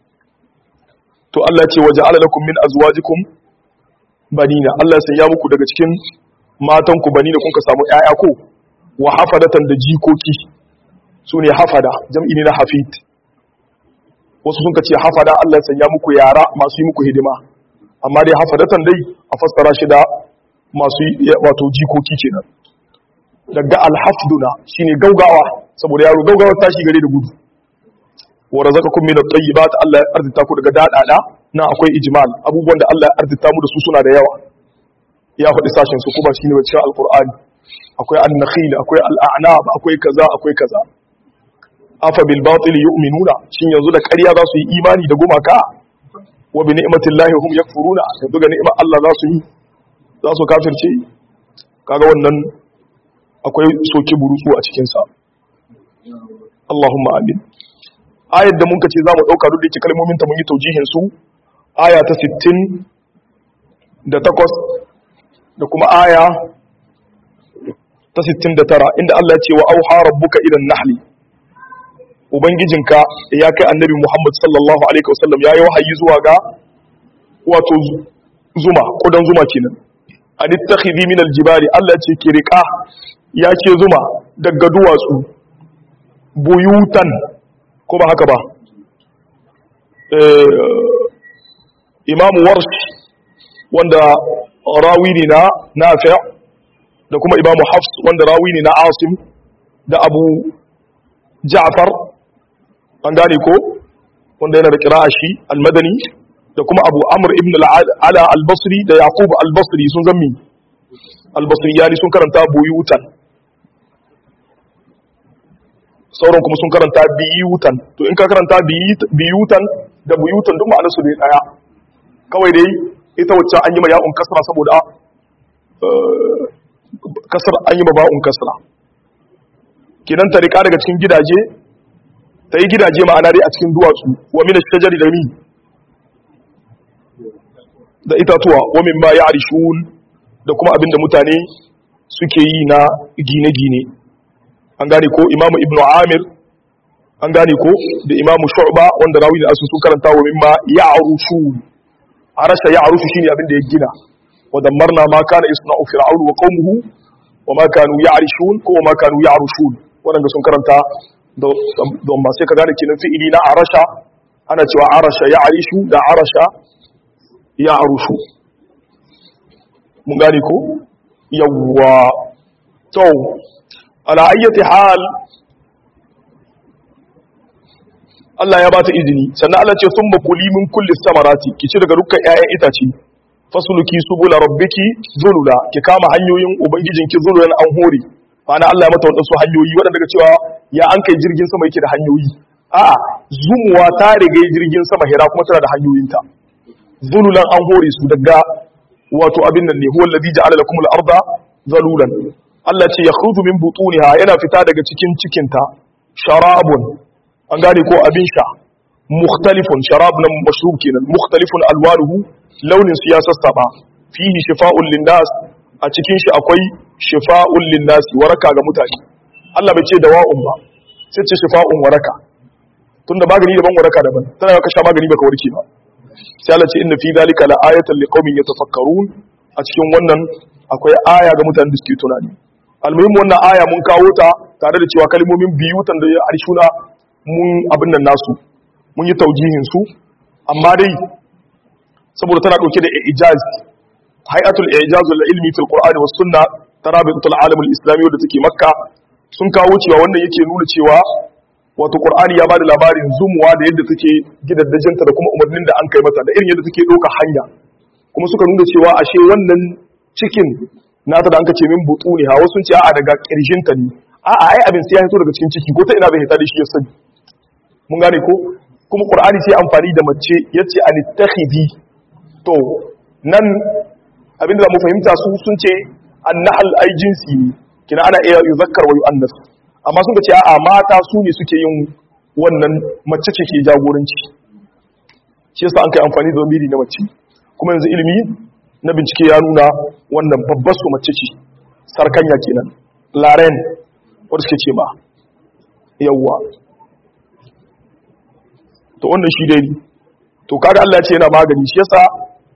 to Allah ce waje alalakum min azwajikum banina Allah sai ya muku daga cikin matan ku banina kun ka samu ƴaƴa ko wa hafadatan da jikoki sune hafada jam'i ne na hafid wasu sun ka ce hafada Allah sai ya muku yara masu yi muku hidima amma dai hafadatan dai a fassara shi da masu wato jikoki kenan daga alhafduna shine gaugawa saboda yaro gaugawa tashi gare da gudu wa razaqakum min at-tayyibat Allah ya arzita ku daga dadada na akwai ijmal abubuwan da Allah ya arzita mu da su suna da yawa ya faɗi sashen su kuma shine cikin alqur'ani akwai an-nakhil akwai al-a'nab akwai kaza akwai kaza afa bil batil yu'minuna shin yanzu da ƙarya za su yi imani da gumaka wa bi ni'matillahi hum yakfuruna yanzu ga ni'imar Allah za su yi za su kafirce kaga wannan akwai soki burutsu a cikin sa Allahumma amin ayar da muka ce za mu ɗauka duk da ke kalmomin ta mun yi taujihin su aya ta 60 da takwas da kuma aya ta 69 inda Allah ya ce wa auha rabbuka idan nahli ubangijinka ya kai annabi Muhammad sallallahu alaihi wasallam yayi wahayi zuwa ga wato zuma kudan zuma kenan an ittakhidhi min aljibali Allah ce ki riqa ya ce zuma daga duwatsu buyutan ko ba haka ba imamu warsh wanda rawi ne na nafi' da kuma imamu hafs wanda rawi ne na asim da abu ja'far an gane ko wanda yana da kira'a shi almadani da kuma abu amr ibn ala al-basri da yaqub al-basri sun zammi al-basri yani sun karanta buyutan sauran kuma sun karanta biyutan to in ka karanta biyutan da buyutan duk ma'anarsu da daya kawai dai ita wacce an yi ma ya'un kasra saboda kasar an yi ma ba'un kasra kinan ta rika daga cikin gidaje ta yi gidaje ma'ana dai a cikin duwatsu wa min shajari da mi da itatuwa wa min ma ya'rishun da kuma abinda mutane suke yi na gine-gine an gane ko imamu ibnu amir an gane ko da imamu shu'ba wanda rawi da asu sun karanta wa mimma ya'rushu arasha ya'rushu shine abin da ya gina wa dammarna ma kana isna'u fir'aun wa qaumuhu wa ma kanu ya'rishun ko ma kanu ya'rushun wanda sun karanta don ma sai ka gane kinan fi'ili na arasha ana cewa arasha ya'rishu da arasha ya'rushu mun gane ko yawwa to ala ayyati hal Allah ya bata izini sannan Allah ce sun bakuli min kulli samarati ki ci daga dukkan ƴaƴan itace fasuluki subula rabbiki zulula ki kama hanyoyin ubangijinki zululan an hore ma'ana Allah ya mata wadansu hanyoyi waɗanda daga cewa ya an kai jirgin sama yake da hanyoyi a'a zumuwa ta riga jirgin sama hira kuma tana da hanyoyinta zululan an hore su daga wato abin nan ne huwa allazi ja'ala lakum al-arda zalulan Allah ce yakhruju min butuniha yana fita daga cikin cikinta sharabun an gane ko abin sha mukhtalifun sharab nan mashrub kenan mukhtalifun alwanuhu launin su ya sassaba fihi shifa'un linnas a cikin shi akwai shifa'un linnas waraka ga mutane Allah bai ce dawa'un ba sai ce shifa'un waraka tunda magani daban waraka daban tana ka sha magani baka warke ba sai Allah ce inna fi dhalika la ayatan liqaumin yatafakkarun a cikin wannan akwai aya ga mutanen da suke tunani almuhim wannan aya mun kawo ta tare da cewa kalmomin biyu tan da arshuna mun abin nan nasu mun yi taujihin su amma dai saboda tana dauke da ijaz hay'atul ijaz al ilmi fil qur'ani was sunna tarabitul alam al islami wadda take makka sun kawo cewa wannan yake nuna cewa wato qur'ani ya bada labarin zumuwa da yadda take gidaddajinta da kuma umarnin da an kai mata da irin yadda take doka hanya kuma suka nuna cewa ashe wannan cikin nata da an ce min butuni ha wasu ce a'a daga kirjinta ne a'a ai abin sai ya fito daga cikin ciki ko ta ina bai hita da shi ya sani mun gane ko kuma qur'ani sai amfani da mace yace anittakhidi to nan abinda za mu fahimta su sun ce annahal ai jinsi ne kina ana iya yuzakkar wa yu'annas amma sun ce a'a mata su ne suke yin wannan mace ce ke jagoranci shi yasa an kai amfani da zamiri na mace kuma yanzu ilimi na bincike ya nuna wannan babbar su mace ce sarkanya kenan laren wadda suke ce ma yawwa to wannan shi dai to kaga Allah ya ce yana magani shi yasa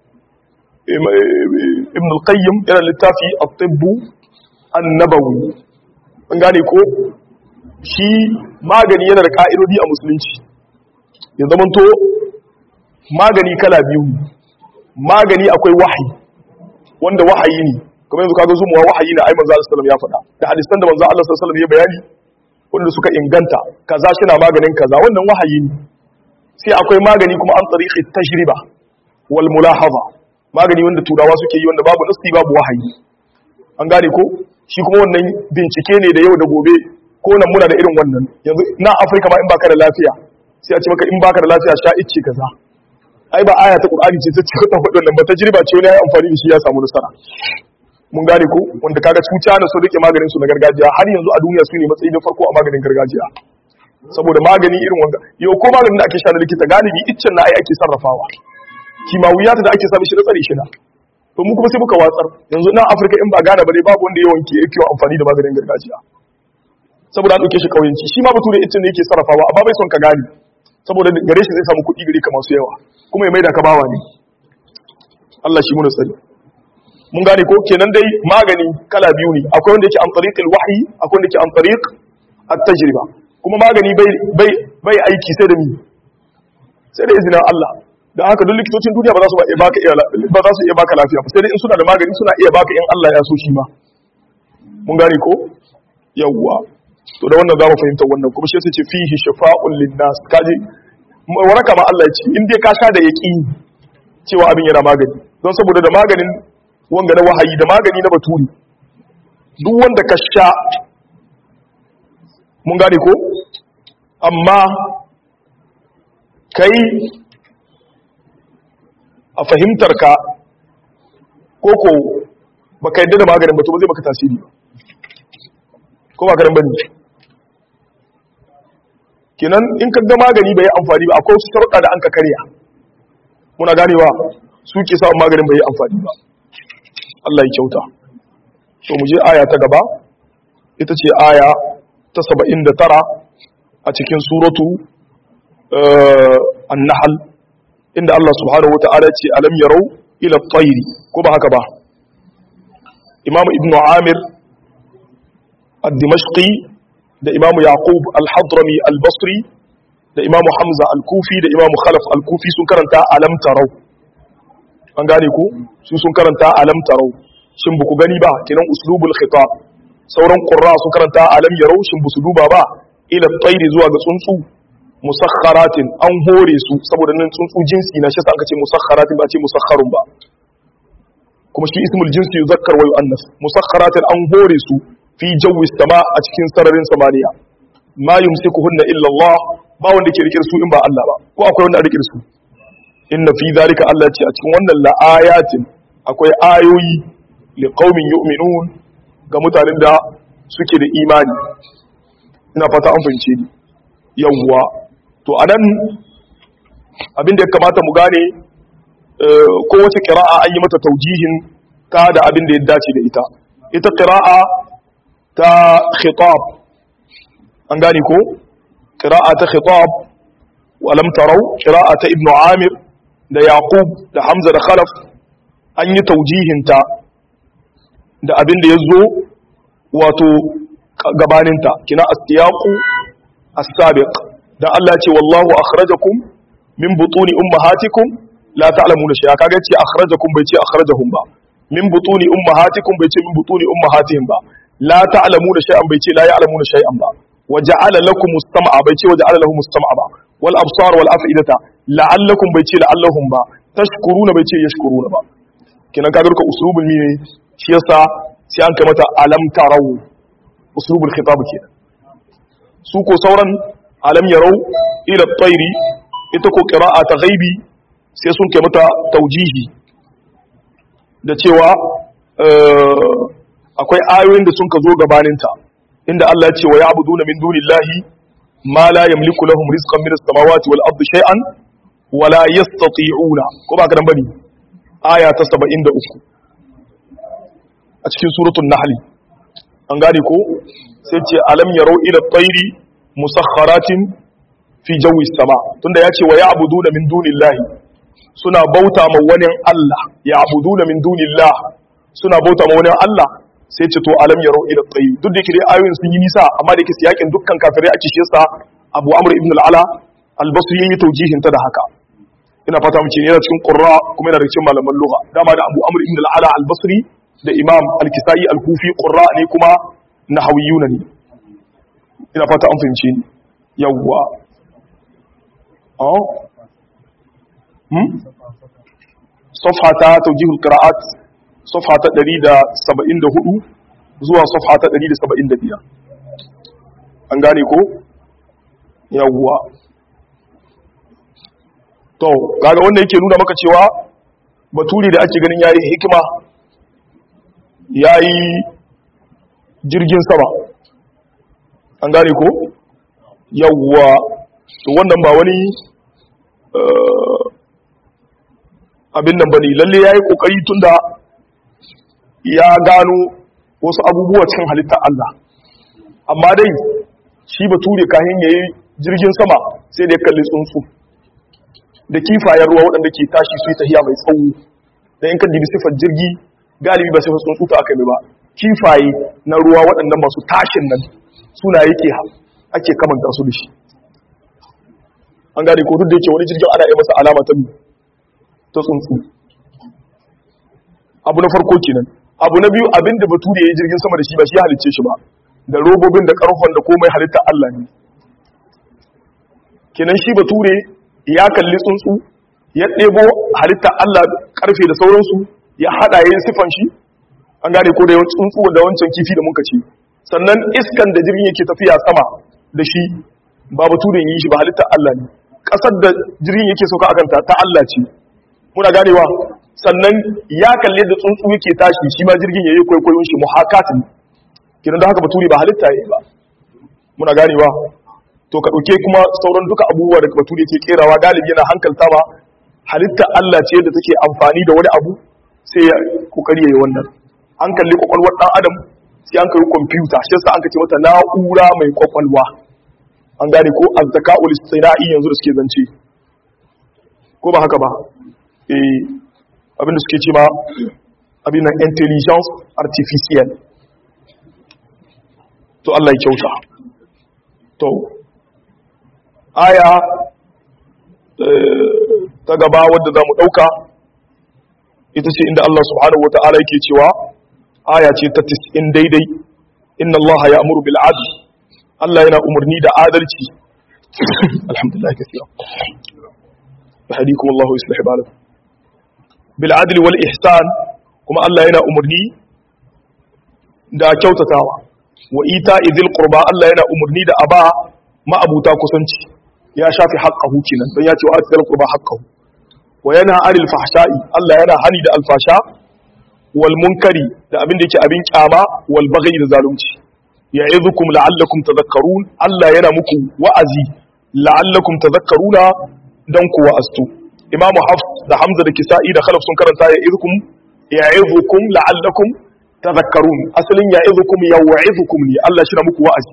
ibn al-qayyim yana littafi at-tibb an-nabawi an gane ko shi magani yana da ka'idodi a musulunci ya zamanto magani kala biyu magani akwai wahayi wanda wahayi ne kamar yanzu kaga zumuwa wahayi na ai manzo Allah sallallahu ya faɗa da hadisan da manzo Allah sallallahu ya bayani wanda suka inganta kaza shi na maganin kaza wannan wahayi ne sai akwai magani kuma an tarihi tajriba wal mulahaza magani wanda turawa suke yi wanda babu nasti babu wahayi an gane ko shi kuma wannan bincike ne da yau da gobe ko nan muna da irin wannan yanzu na Afirka ma in baka da lafiya sai a ce maka in baka da lafiya sha icce kaza ai ba aya ta Qur'ani ce ta ce ta faɗin nan ba tajriba ce wani ya amfani da shi ya samu nasara mun gane ko wanda kaga cuta na sun rike maganin su na gargajiya har yanzu a duniya su ne matsayi na farko a maganin gargajiya saboda magani irin wanga yau ko maganin da ake sha na likita galibi iccen na ai ake sarrafawa kimawiyata da ake sami shi na tsare shi na to mu kuma sai muka watsar yanzu nan Afirka in ba gane ba dai babu wanda yawan ke yake amfani da maganin gargajiya saboda an dauke shi kauyenci shi ma bature iccen ne yake sarrafawa amma bai son ka gane saboda gare shi zai samu kuɗi gare ka masu yawa kuma ya maida ka bawa ne Allah shi muna tsari mun gane ko kenan dai magani kala biyu ne akwai wanda yake an tariqil wahyi akwai wanda yake an tariq at-tajriba kuma magani bai bai bai aiki sai da mi sai da izinin Allah dan haka duk likitocin duniya ba za su iya baka ba za su iya baka lafiya ba sai dai in suna da magani suna iya baka in Allah ya so shi ma mun gane ko yawwa to da wannan za mu fahimta wannan kuma shi sai ce fihi shafa'un linnas kaji waraka ma Allah ya ce in dai ka sha da yaqini cewa abin yana magani don saboda da maganin wanga na wahayi da magani na baturi duk wanda ka sha mun gane ko amma kai a fahimtar ka koko baka yadda da maganin ba to ba zai maka tasiri ba ko ba karan bane kenan in ka ga magani bai yi amfani ba akwai wasu sharuɗa da an ka karya muna ganewa su ke sa maganin bai yi amfani ba Allah ya kyauta to mu je aya ta gaba ita ce aya ta 79 a cikin suratu an-nahl inda Allah subhanahu wata'ala ce alam yarau ila at-tayri ko ba haka ba Imam Ibn Amir الدمشقي da Imam Yaqub al-Hadrami al-Basri da Imam Hamza al-Kufi da Imam Khalaf al-Kufi sun karanta alam tarau an gane ku su sun karanta alam tarau shin buku gani ba kinan uslubul khitab sauran qurra sun karanta alam yarau shin busu duba ba ila tayri zuwa ga tsuntsu musakharatin an hore su saboda nan tsuntsu jinsi na shi sa aka ce musakharatin ba ce musakharun ba kuma shi ismul jinsi yuzakkar wa yu'annas musakharatin an hore su fi jawi sama a cikin sararin samaniya ma yumsikuhunna illa Allah ba wanda ke rike su in ba Allah ba ko akwai wanda a rike su inna fi zalika Allah ce a cikin wannan la'ayatin akwai ayoyi li qaumin yu'minun ga mutanen da suke da imani ina fata an fahimce ni yawwa to anan abin da ya kamata mu gane kowace qira'a an yi mata taujihin ta da abin da ya dace da ita ita qira'a ta khitab an gane ko qira'a ta khitab wa lam tarau qira'a ta ibnu amir da yaqub da hamza da khalaf an yi taujihin ta da abin da yazo wato gabaninta kina as-siyaqu as-sabiq dan Allah ya ce wallahu akhrajakum min butuni ummahatikum la ta'lamuna shay'a kaga ce akhrajakum bai ce akhrajahum ba min butuni ummahatikum bai ce min butuni ummahatihim ba la ta'lamuna shay'an bai ce la ya'lamuna shay'an ba wa ja'ala lakum as-sam'a bai ce wa ja'ala lahum as-sam'a ba wal absar wal af'idata la'allakum bai ce la'allahum ba tashkuruna bai ce yashkuruna ba kinan kaga duka uslubul ne shi yasa sai an kai mata alam tarau uslubul khitab kenan su ko sauran alam yarau ila tsairi ita ko qira'a ta ghaibi sai sun kai mata taujihi da cewa akwai ayoyin da sun ka zo gabaninta inda Allah ya ce wa ya'buduna min dunillahi ma la yamliku lahum rizqan min as-samawati wal ardi shay'an wa la yastati'una ko ba ka dan bane aya ta 73 a cikin suratul nahl an gane ko sai ce alam yarau ila tsairi musakharatin fi jawi sama tunda ya ce wa ya'buduna min dunillahi suna bauta ma wani Allah ya'buduna min dunillah suna bauta ma wani Allah sai ce to alam yarau ila tsairi duk da yake dai ayoyin sun yi nisa amma da yake siyakin dukkan kafirai ake shi yasa Abu Amr ibn al-Ala al-Basri yayi taujihin ta da haka ina fata mu ce yana cikin qurra kuma yana da cikin malaman lugha dama da Abu Amr ibn al-Ala al-Basri da Imam al-Kisai al-Kufi qurra ne kuma nahawiyuna ne ina fata an fahimci ni yawwa oh hmm safha ta tawjihul qira'at safha ta 174 zuwa safha ta 175 an gane ko yawwa to kaga wanda yake nuna maka cewa baturi da ake ganin yayi hikima yayi jirgin sama an gane ko yawwa to wannan ba wani abin nan bane lalle yayi kokari tunda ya gano wasu abubuwa cikin halittar Allah amma dai shi bature kahin yayi jirgin sama sai da ya kalli tsuntsu da kifayen ruwa waɗanda ke tashi su yi tahiya mai tsawo da in kan dibi sifar jirgi galibi ba sifar tsuntsu ta aka yi ba kifaye na ruwa waɗannan masu tashin nan suna yake ake kamanta su da shi an gane ko duk da yake wani jirgin ana yi masa alama ta ta tsuntsu abu na farko kenan abu na biyu abinda bature ya yi jirgin sama da shi ba shi ya halicce shi ba da robobin da karfon da komai halitta Allah ne kenan shi bature ya kalli tsuntsu ya ɗebo halitta Allah karfe da sauransu ya haɗa yin sifan shi an gane ko da yawan tsuntsu da wancan kifi da muka ci sannan iskan da jirgin yake tafiya sama da shi ba bature yi shi ba halitta Allah ne ƙasar da jirgin yake sauka a kanta ta Allah ce muna ganewa sannan ya kalli da tsuntsu yake tashi shi ma jirgin yayi kwaikwayon shi muhakat ne kiran da haka bature ba halitta yayi ba muna ganewa to ka dauke kuma sauran duka abubuwa da bature yake kerawa galibi yana hankalta ba halitta Allah ce da take amfani da wani abu sai ya kokari yayi wannan an kalli kwakwalwar dan adam sai an kai kwamfuta shi yasa an kace mata na'ura mai kwakwalwa an gane ko azzaka'ul istina'i yanzu da suke zance ko ba haka ba eh abinda suke ce ma abin nan intelligence artificial to Allah ya kyauta to aya ta gaba wadda za mu ɗauka ita ce inda Allah subhanahu wa ta'ala yake cewa aya ce ta tis'in daidai inna Allah ya amuru bil adl Allah yana umarni da adalci alhamdulillah kafiya yahdikum Allah wa yuslih balakum bil adl wal ihsan kuma Allah yana umarni da kyautatawa wa ita idil qurba Allah yana umarni da aba ma'abuta kusanci ya shafi haqqahu kenan dan ya ce wa atil qurba haqqahu wa yana anil fahsha'i Allah yana hani da alfasha wal munkari da abin da yake abin kyama wal baghi da zalunci ya'idukum la'allakum tadhakkarun Allah yana muku wa'azi la'allakum tadhakkaruna dan ku wa'astu Imam Hafs da Hamza da Kisa'i da Khalaf sun karanta ya'idukum ya'idukum la'allakum tadhakkarun asalin ya'idukum ya'idukum ne Allah shi na muku wa'azi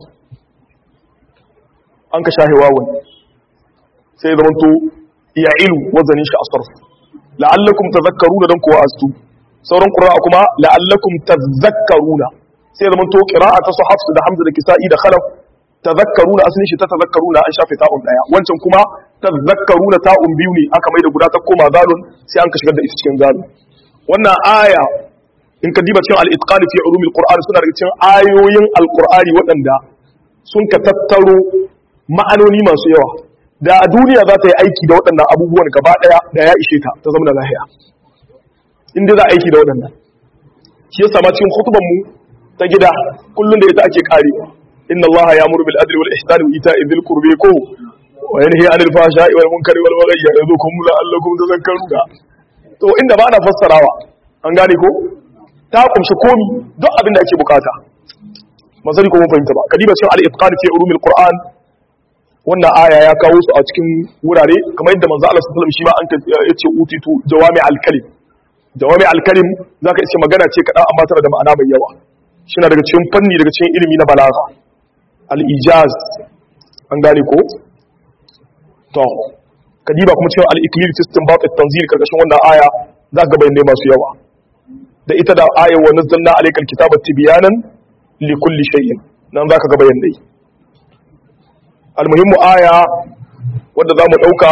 an ka shahe wawan sai zamanto ya'ilu wazanin shi asarf la'allakum tadhakkaruna dan ku wa'astu sauran qira'a kuma la'allakum tadhakkaruna sai zaman to qira'a ta hafs da hamza da kisa'i da khalaf tadhakkaruna asalin shi ta tadhakkaruna an shafe ta'un daya wancan kuma tadhakkaruna ta'un biyu ne aka mai da guda ta koma zalun sai an ka shigar da ita cikin zalun wannan aya in ka diba cikin al-itqan fi ulumil qur'an suna daga cikin ayoyin al-qur'ani waɗanda sun ka tattaro ma'anoni masu yawa da a duniya za ta yi aiki da waɗannan abubuwan gaba ɗaya da ya ishe ta ta zama da lahiya inda za a aiki da waɗannan shi yasa ma cikin khutban mu ta gida kullun da ita ake karewa inna allaha ya'muru bil adli wal ihsani wa ita'i dhil qurbi ko wa yanhi 'anil fahsha'i wal munkari wal baghi ya'idhukum la'allakum tadhakkaruna to inda ba na fassarawa an gane ko ta kumshi komi duk abin da ake bukata mazari ko mun fahimta ba kadiba cikin al-itqan fi ulumil qur'an wannan aya ya kawo su a cikin wurare kamar yadda manzo Allah sallallahu alaihi wasallam shi ma an yace utitu jawami al-kalim jawami al-kalim zaka ce magana ce kadan amma tana da ma'ana mai yawa shi na daga cikin fanni daga cikin ilimi na balagha al-ijaz an gane ko to kadiba kuma cikin al-iklil system ba at-tanzil karkashin wannan aya zaka ga bayanai masu yawa da ita da ayar wa nazzalna alaykal kitaba tibyanan li kulli shay'in nan zaka ga bayanai almuhimmu aya wadda zamu dauka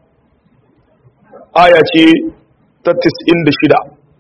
aya ce ta 96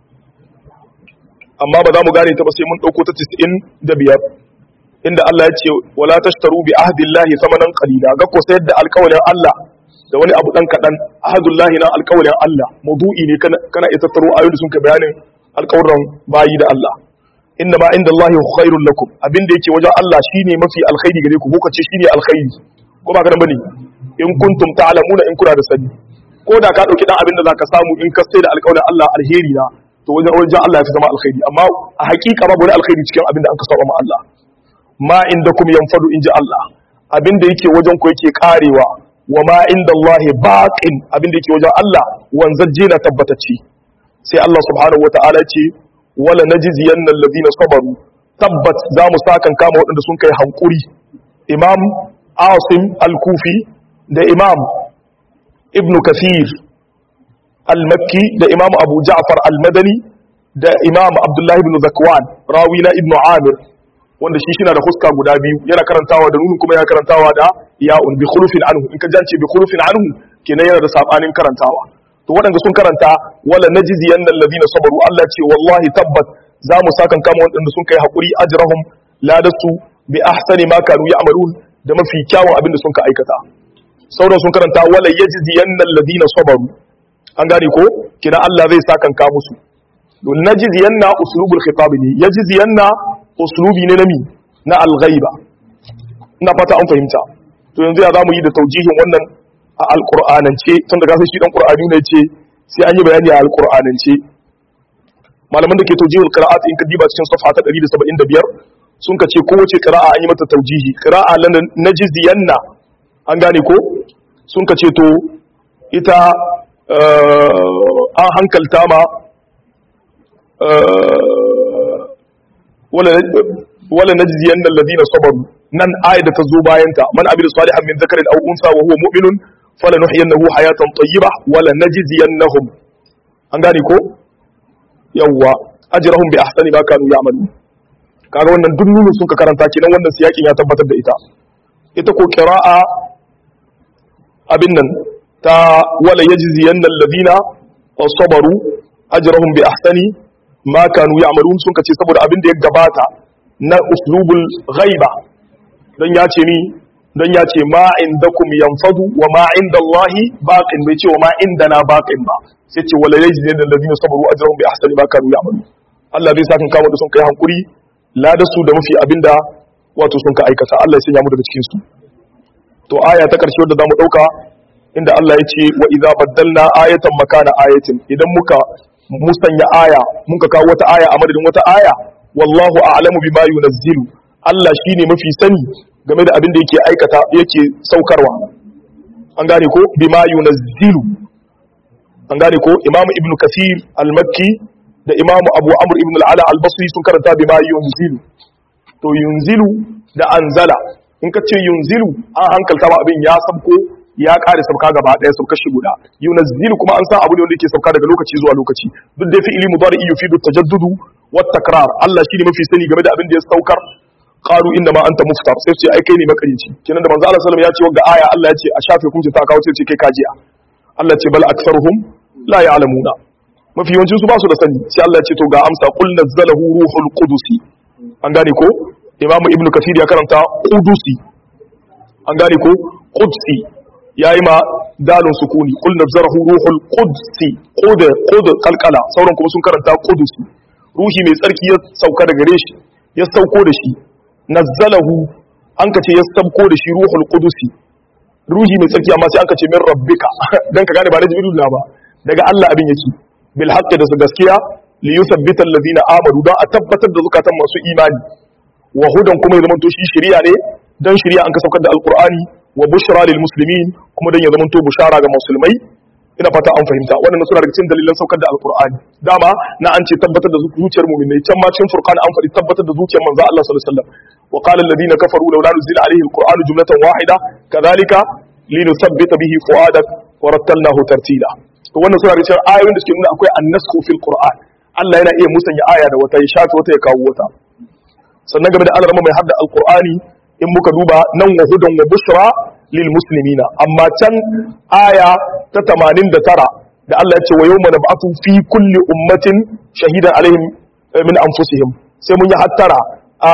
amma ba za mu gane ta ba sai mun dauko ta 95 inda Allah ya ce wala tashtaru bi ahdillahi thamanan qalila ga ko sayar da alƙawarin Allah da wani abu dan kadan ahdullahi na alƙawarin Allah mawdu'i ne kana kana ita taro ayoyi sun ka bayanin alƙawuran bayi da Allah inna ma inda Allah khairul lakum abinda yake wajen Allah shine mafi alkhairi gare ku ko kace shine alkhairi ko ba kana bane in kuntum ta'lamuna in kuna da sani ko da ka dauki dan abinda zaka samu in ka sai da alƙawarin Allah alheri na to wajen wajen Allah ya fi zama alkhairi amma a hakika babu wani alkhairi cikin abinda aka saba ma Allah ma indakum yanfadu inji Allah abinda yake wajen ku yake karewa wa ma inda Allah baqin abinda yake wajen Allah wanzaje na tabbatacce sai Allah subhanahu wata'ala ce wala najziyanna allazina sabaru tabbat za mu sakan kama waɗanda sun kai hankuri imam asim al-kufi da imam ibn kathir al-makki da imam abu ja'far al-madani da imam abdullahi ibn zakwan rawi na ibn amir wanda shi shina da huska guda biyu yana karantawa da nunun kuma yana karantawa da ya'un bi khulufin anhu in ka jance bi khulufin anhu kenan yana da sabanin karantawa to waɗanda sun karanta wala najziyan allazina sabaru Allah ce wallahi tabbat za mu sakan kama waɗanda sun kai hakuri ajrahum ladasu bi ahsani ma kanu ya'malun da mafi kyawun abin da sun ka aikata sauran sun karanta wala yajziyan allazina sabaru an gane ko kina Allah zai sakan ka musu don najziyanna uslubul khitab ne yajziyanna uslubi ne na mi na al-ghaiba ina fata an fahimta to yanzu ya zamu yi da taujihin wannan a alƙur'anance tun da gasar shi ɗan ƙur'ani ne ce sai an yi bayani a alƙur'anance malaman da ke taujihul qira'at in ka diba cikin safa ta 175 sun ka ce kowace qira'a an yi mata taujihi qira'a lan najziyanna an gane ko sun ka ce to ita an hankalta ma wala wala najziyanna alladhina sabaru nan ayat da ta zo bayanta man amila salihan min dhakarin aw unsa wa huwa mu'minun falanuhyiyannahu hayatan tayyibah wala najziyannahum an gane ko yawwa ajrahum bi ahsani ma kanu ya'malu kaga wannan duk nunin sun ka karanta kenan wannan siyakin ya tabbatar da ita ita ko qira'a abin nan ta wala yajziyanna alladhina sabaru ajrahum bi ahsani ma kanu ya'malun sun kace saboda abin da ya gabata na uslubul ghaiba dan ya ce ni dan ya ce ma indakum yanfadu wa ma indallahi baqin bai ce wa ma indana baqin ba sai ce wala yajziyanna alladhina sabaru ajrahum bi ahsani ma kanu ya'malun Allah zai saka kawo da sun kai hankuri la da su da mafi abinda wato sun ka aikata Allah ya sanya mu daga cikin su to aya ta karshe wadda zamu dauka inda Allah ya ce wa idza baddalna ayatan makana ayatin idan muka musanya aya muka kawo wata aya a madadin wata aya wallahu a'lamu bima yunazzilu Allah shine mafi sani game da abin da yake aikata yake saukarwa an gane ko bima yunazzilu an gane ko imamu ibn kathir al-makki da imamu abu amr ibn al-ala al-basri sun karanta bima yunzilu to yunzilu da anzala in ka ce yunzilu an hankalta ma abin ya sabko ya kare sabka gaba daya sabka shi guda yunzilu kuma an san abu ne wanda yake sabka daga lokaci zuwa lokaci duk da fi'ili mudari yufidu tajaddudu wat takrar Allah shine mafi sani game da abin da ya saukar qalu inna ma anta muftar sai ce ai kai ne makarici kenan da manzo Allah sallallahu alaihi wasallam ya ce wanga aya Allah ya ce a shafe kunci ta kawo sai ce kai kajiya Allah ce bal aktharuhum la ya'lamuna mafi yawancin su ba su da sani sai Allah ya ce to ga amsa qul nazzalahu ruhul qudusi an gane ko imamu ibnu kathir ya karanta qudusi an gane ko qudsi yayi ma dalun sukuni qul nazzarahu ruhul qudsi qud qud qalqala sauran kuma sun karanta qudusi ruhi mai tsarki ya sauka daga gare shi ya sauko da shi nazzalahu an kace ya sauko da shi ruhul qudusi ruhi mai tsarki amma sai an kace min rabbika dan ka gane ba na jibril ba daga Allah abin yake bil haqqi da su gaskiya li yuthabbita alladhina amanu dan a tabbatar da zukatan masu imani wa hudan kuma ya zama to shi shari'a ne dan shari'a an ka saukar da alqur'ani wa bushra lil muslimin kuma dan ya zama to bushara ga musulmai ina fata an fahimta wannan suna daga cikin dalilan saukar da alqur'ani dama na an ce tabbatar da zuciyar mu'minai can ma cikin furqan an faɗi tabbatar da zuciyar manzo Allah sallallahu alaihi wasallam wa qala alladhina kafaru laula nuzila alayhi alqur'anu jumlatan wahida kadhalika linuthabbita bihi fuadak wa rattalnahu tartila to wannan suna daga cikin ayoyin da suke nuna akwai annasku fil qur'an Allah yana iya musanya aya da wata ya shafe wata ya kawo wata sannan game da alarma mai hadda alqur'ani in muka duba nan wa hudan wa bushra lil muslimina amma can aya ta 89 da Allah ya ce wa yawma nab'athu fi kulli ummatin shahidan alaihim min anfusihim sai mun yi hattara a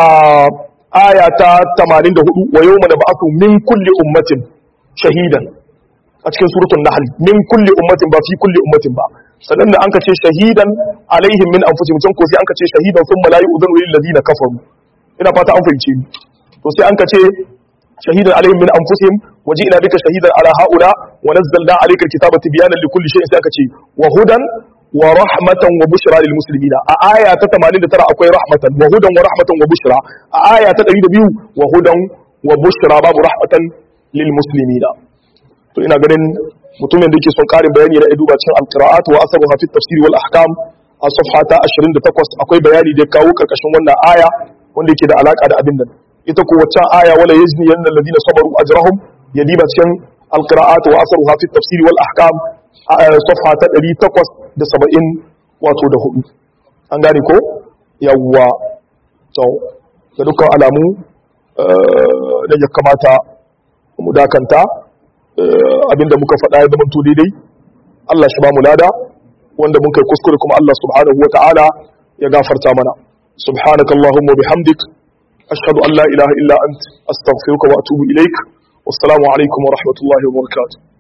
aya ta 84 wa yawma nab'athu min kulli ummatin shahidan a cikin suratul nahl min kulli ummatin ba fi kulli ummatin ba sannan da anka ce shahidan alaihim min anfusihim can ko sai anka ce shahidan thumma la yu'dhanu lil ladina kafaru ina fata an fahimce ni to sai anka ce shahidan alaihim min anfusihim waji'na bika shahidan ala haula wa nazzalna alayka alkitaba tibyanan likulli shay'in sai aka ce wa hudan wa rahmatan wa bushra lil muslimina a aya ta 89 akwai rahmatan wa hudan wa rahmatan wa bushra a aya ta 102 wa hudan wa bushra babu rahmatan lil muslimina to ina ganin mutumin da yake son karin bayani na duba cikin alqira'at wa asabuha fi tafsir wal ahkam a safha ta 28 akwai bayani da kawo karkashin wannan aya wanda yake da alaka da abin nan ita ko waccan aya wala yazni yanna alladhina sabaru ajrahum yadiba cikin alqira'at wa asabuha fi tafsir wal ahkam safha ta 870 wato da hudu an gane ko yawwa to da dukkan alamu da ya kamata mu dakanta abinda muka faɗa ya zama daidai Allah shi ba mu lada wanda mun kai kuskure kuma Allah subhanahu wa ta'ala ya gafarta mana subhanakallahumma bihamdik ashhadu an la ilaha illa ant astaghfiruka wa atubu ilaik wassalamu alaikum wa rahmatullahi wa barakatuh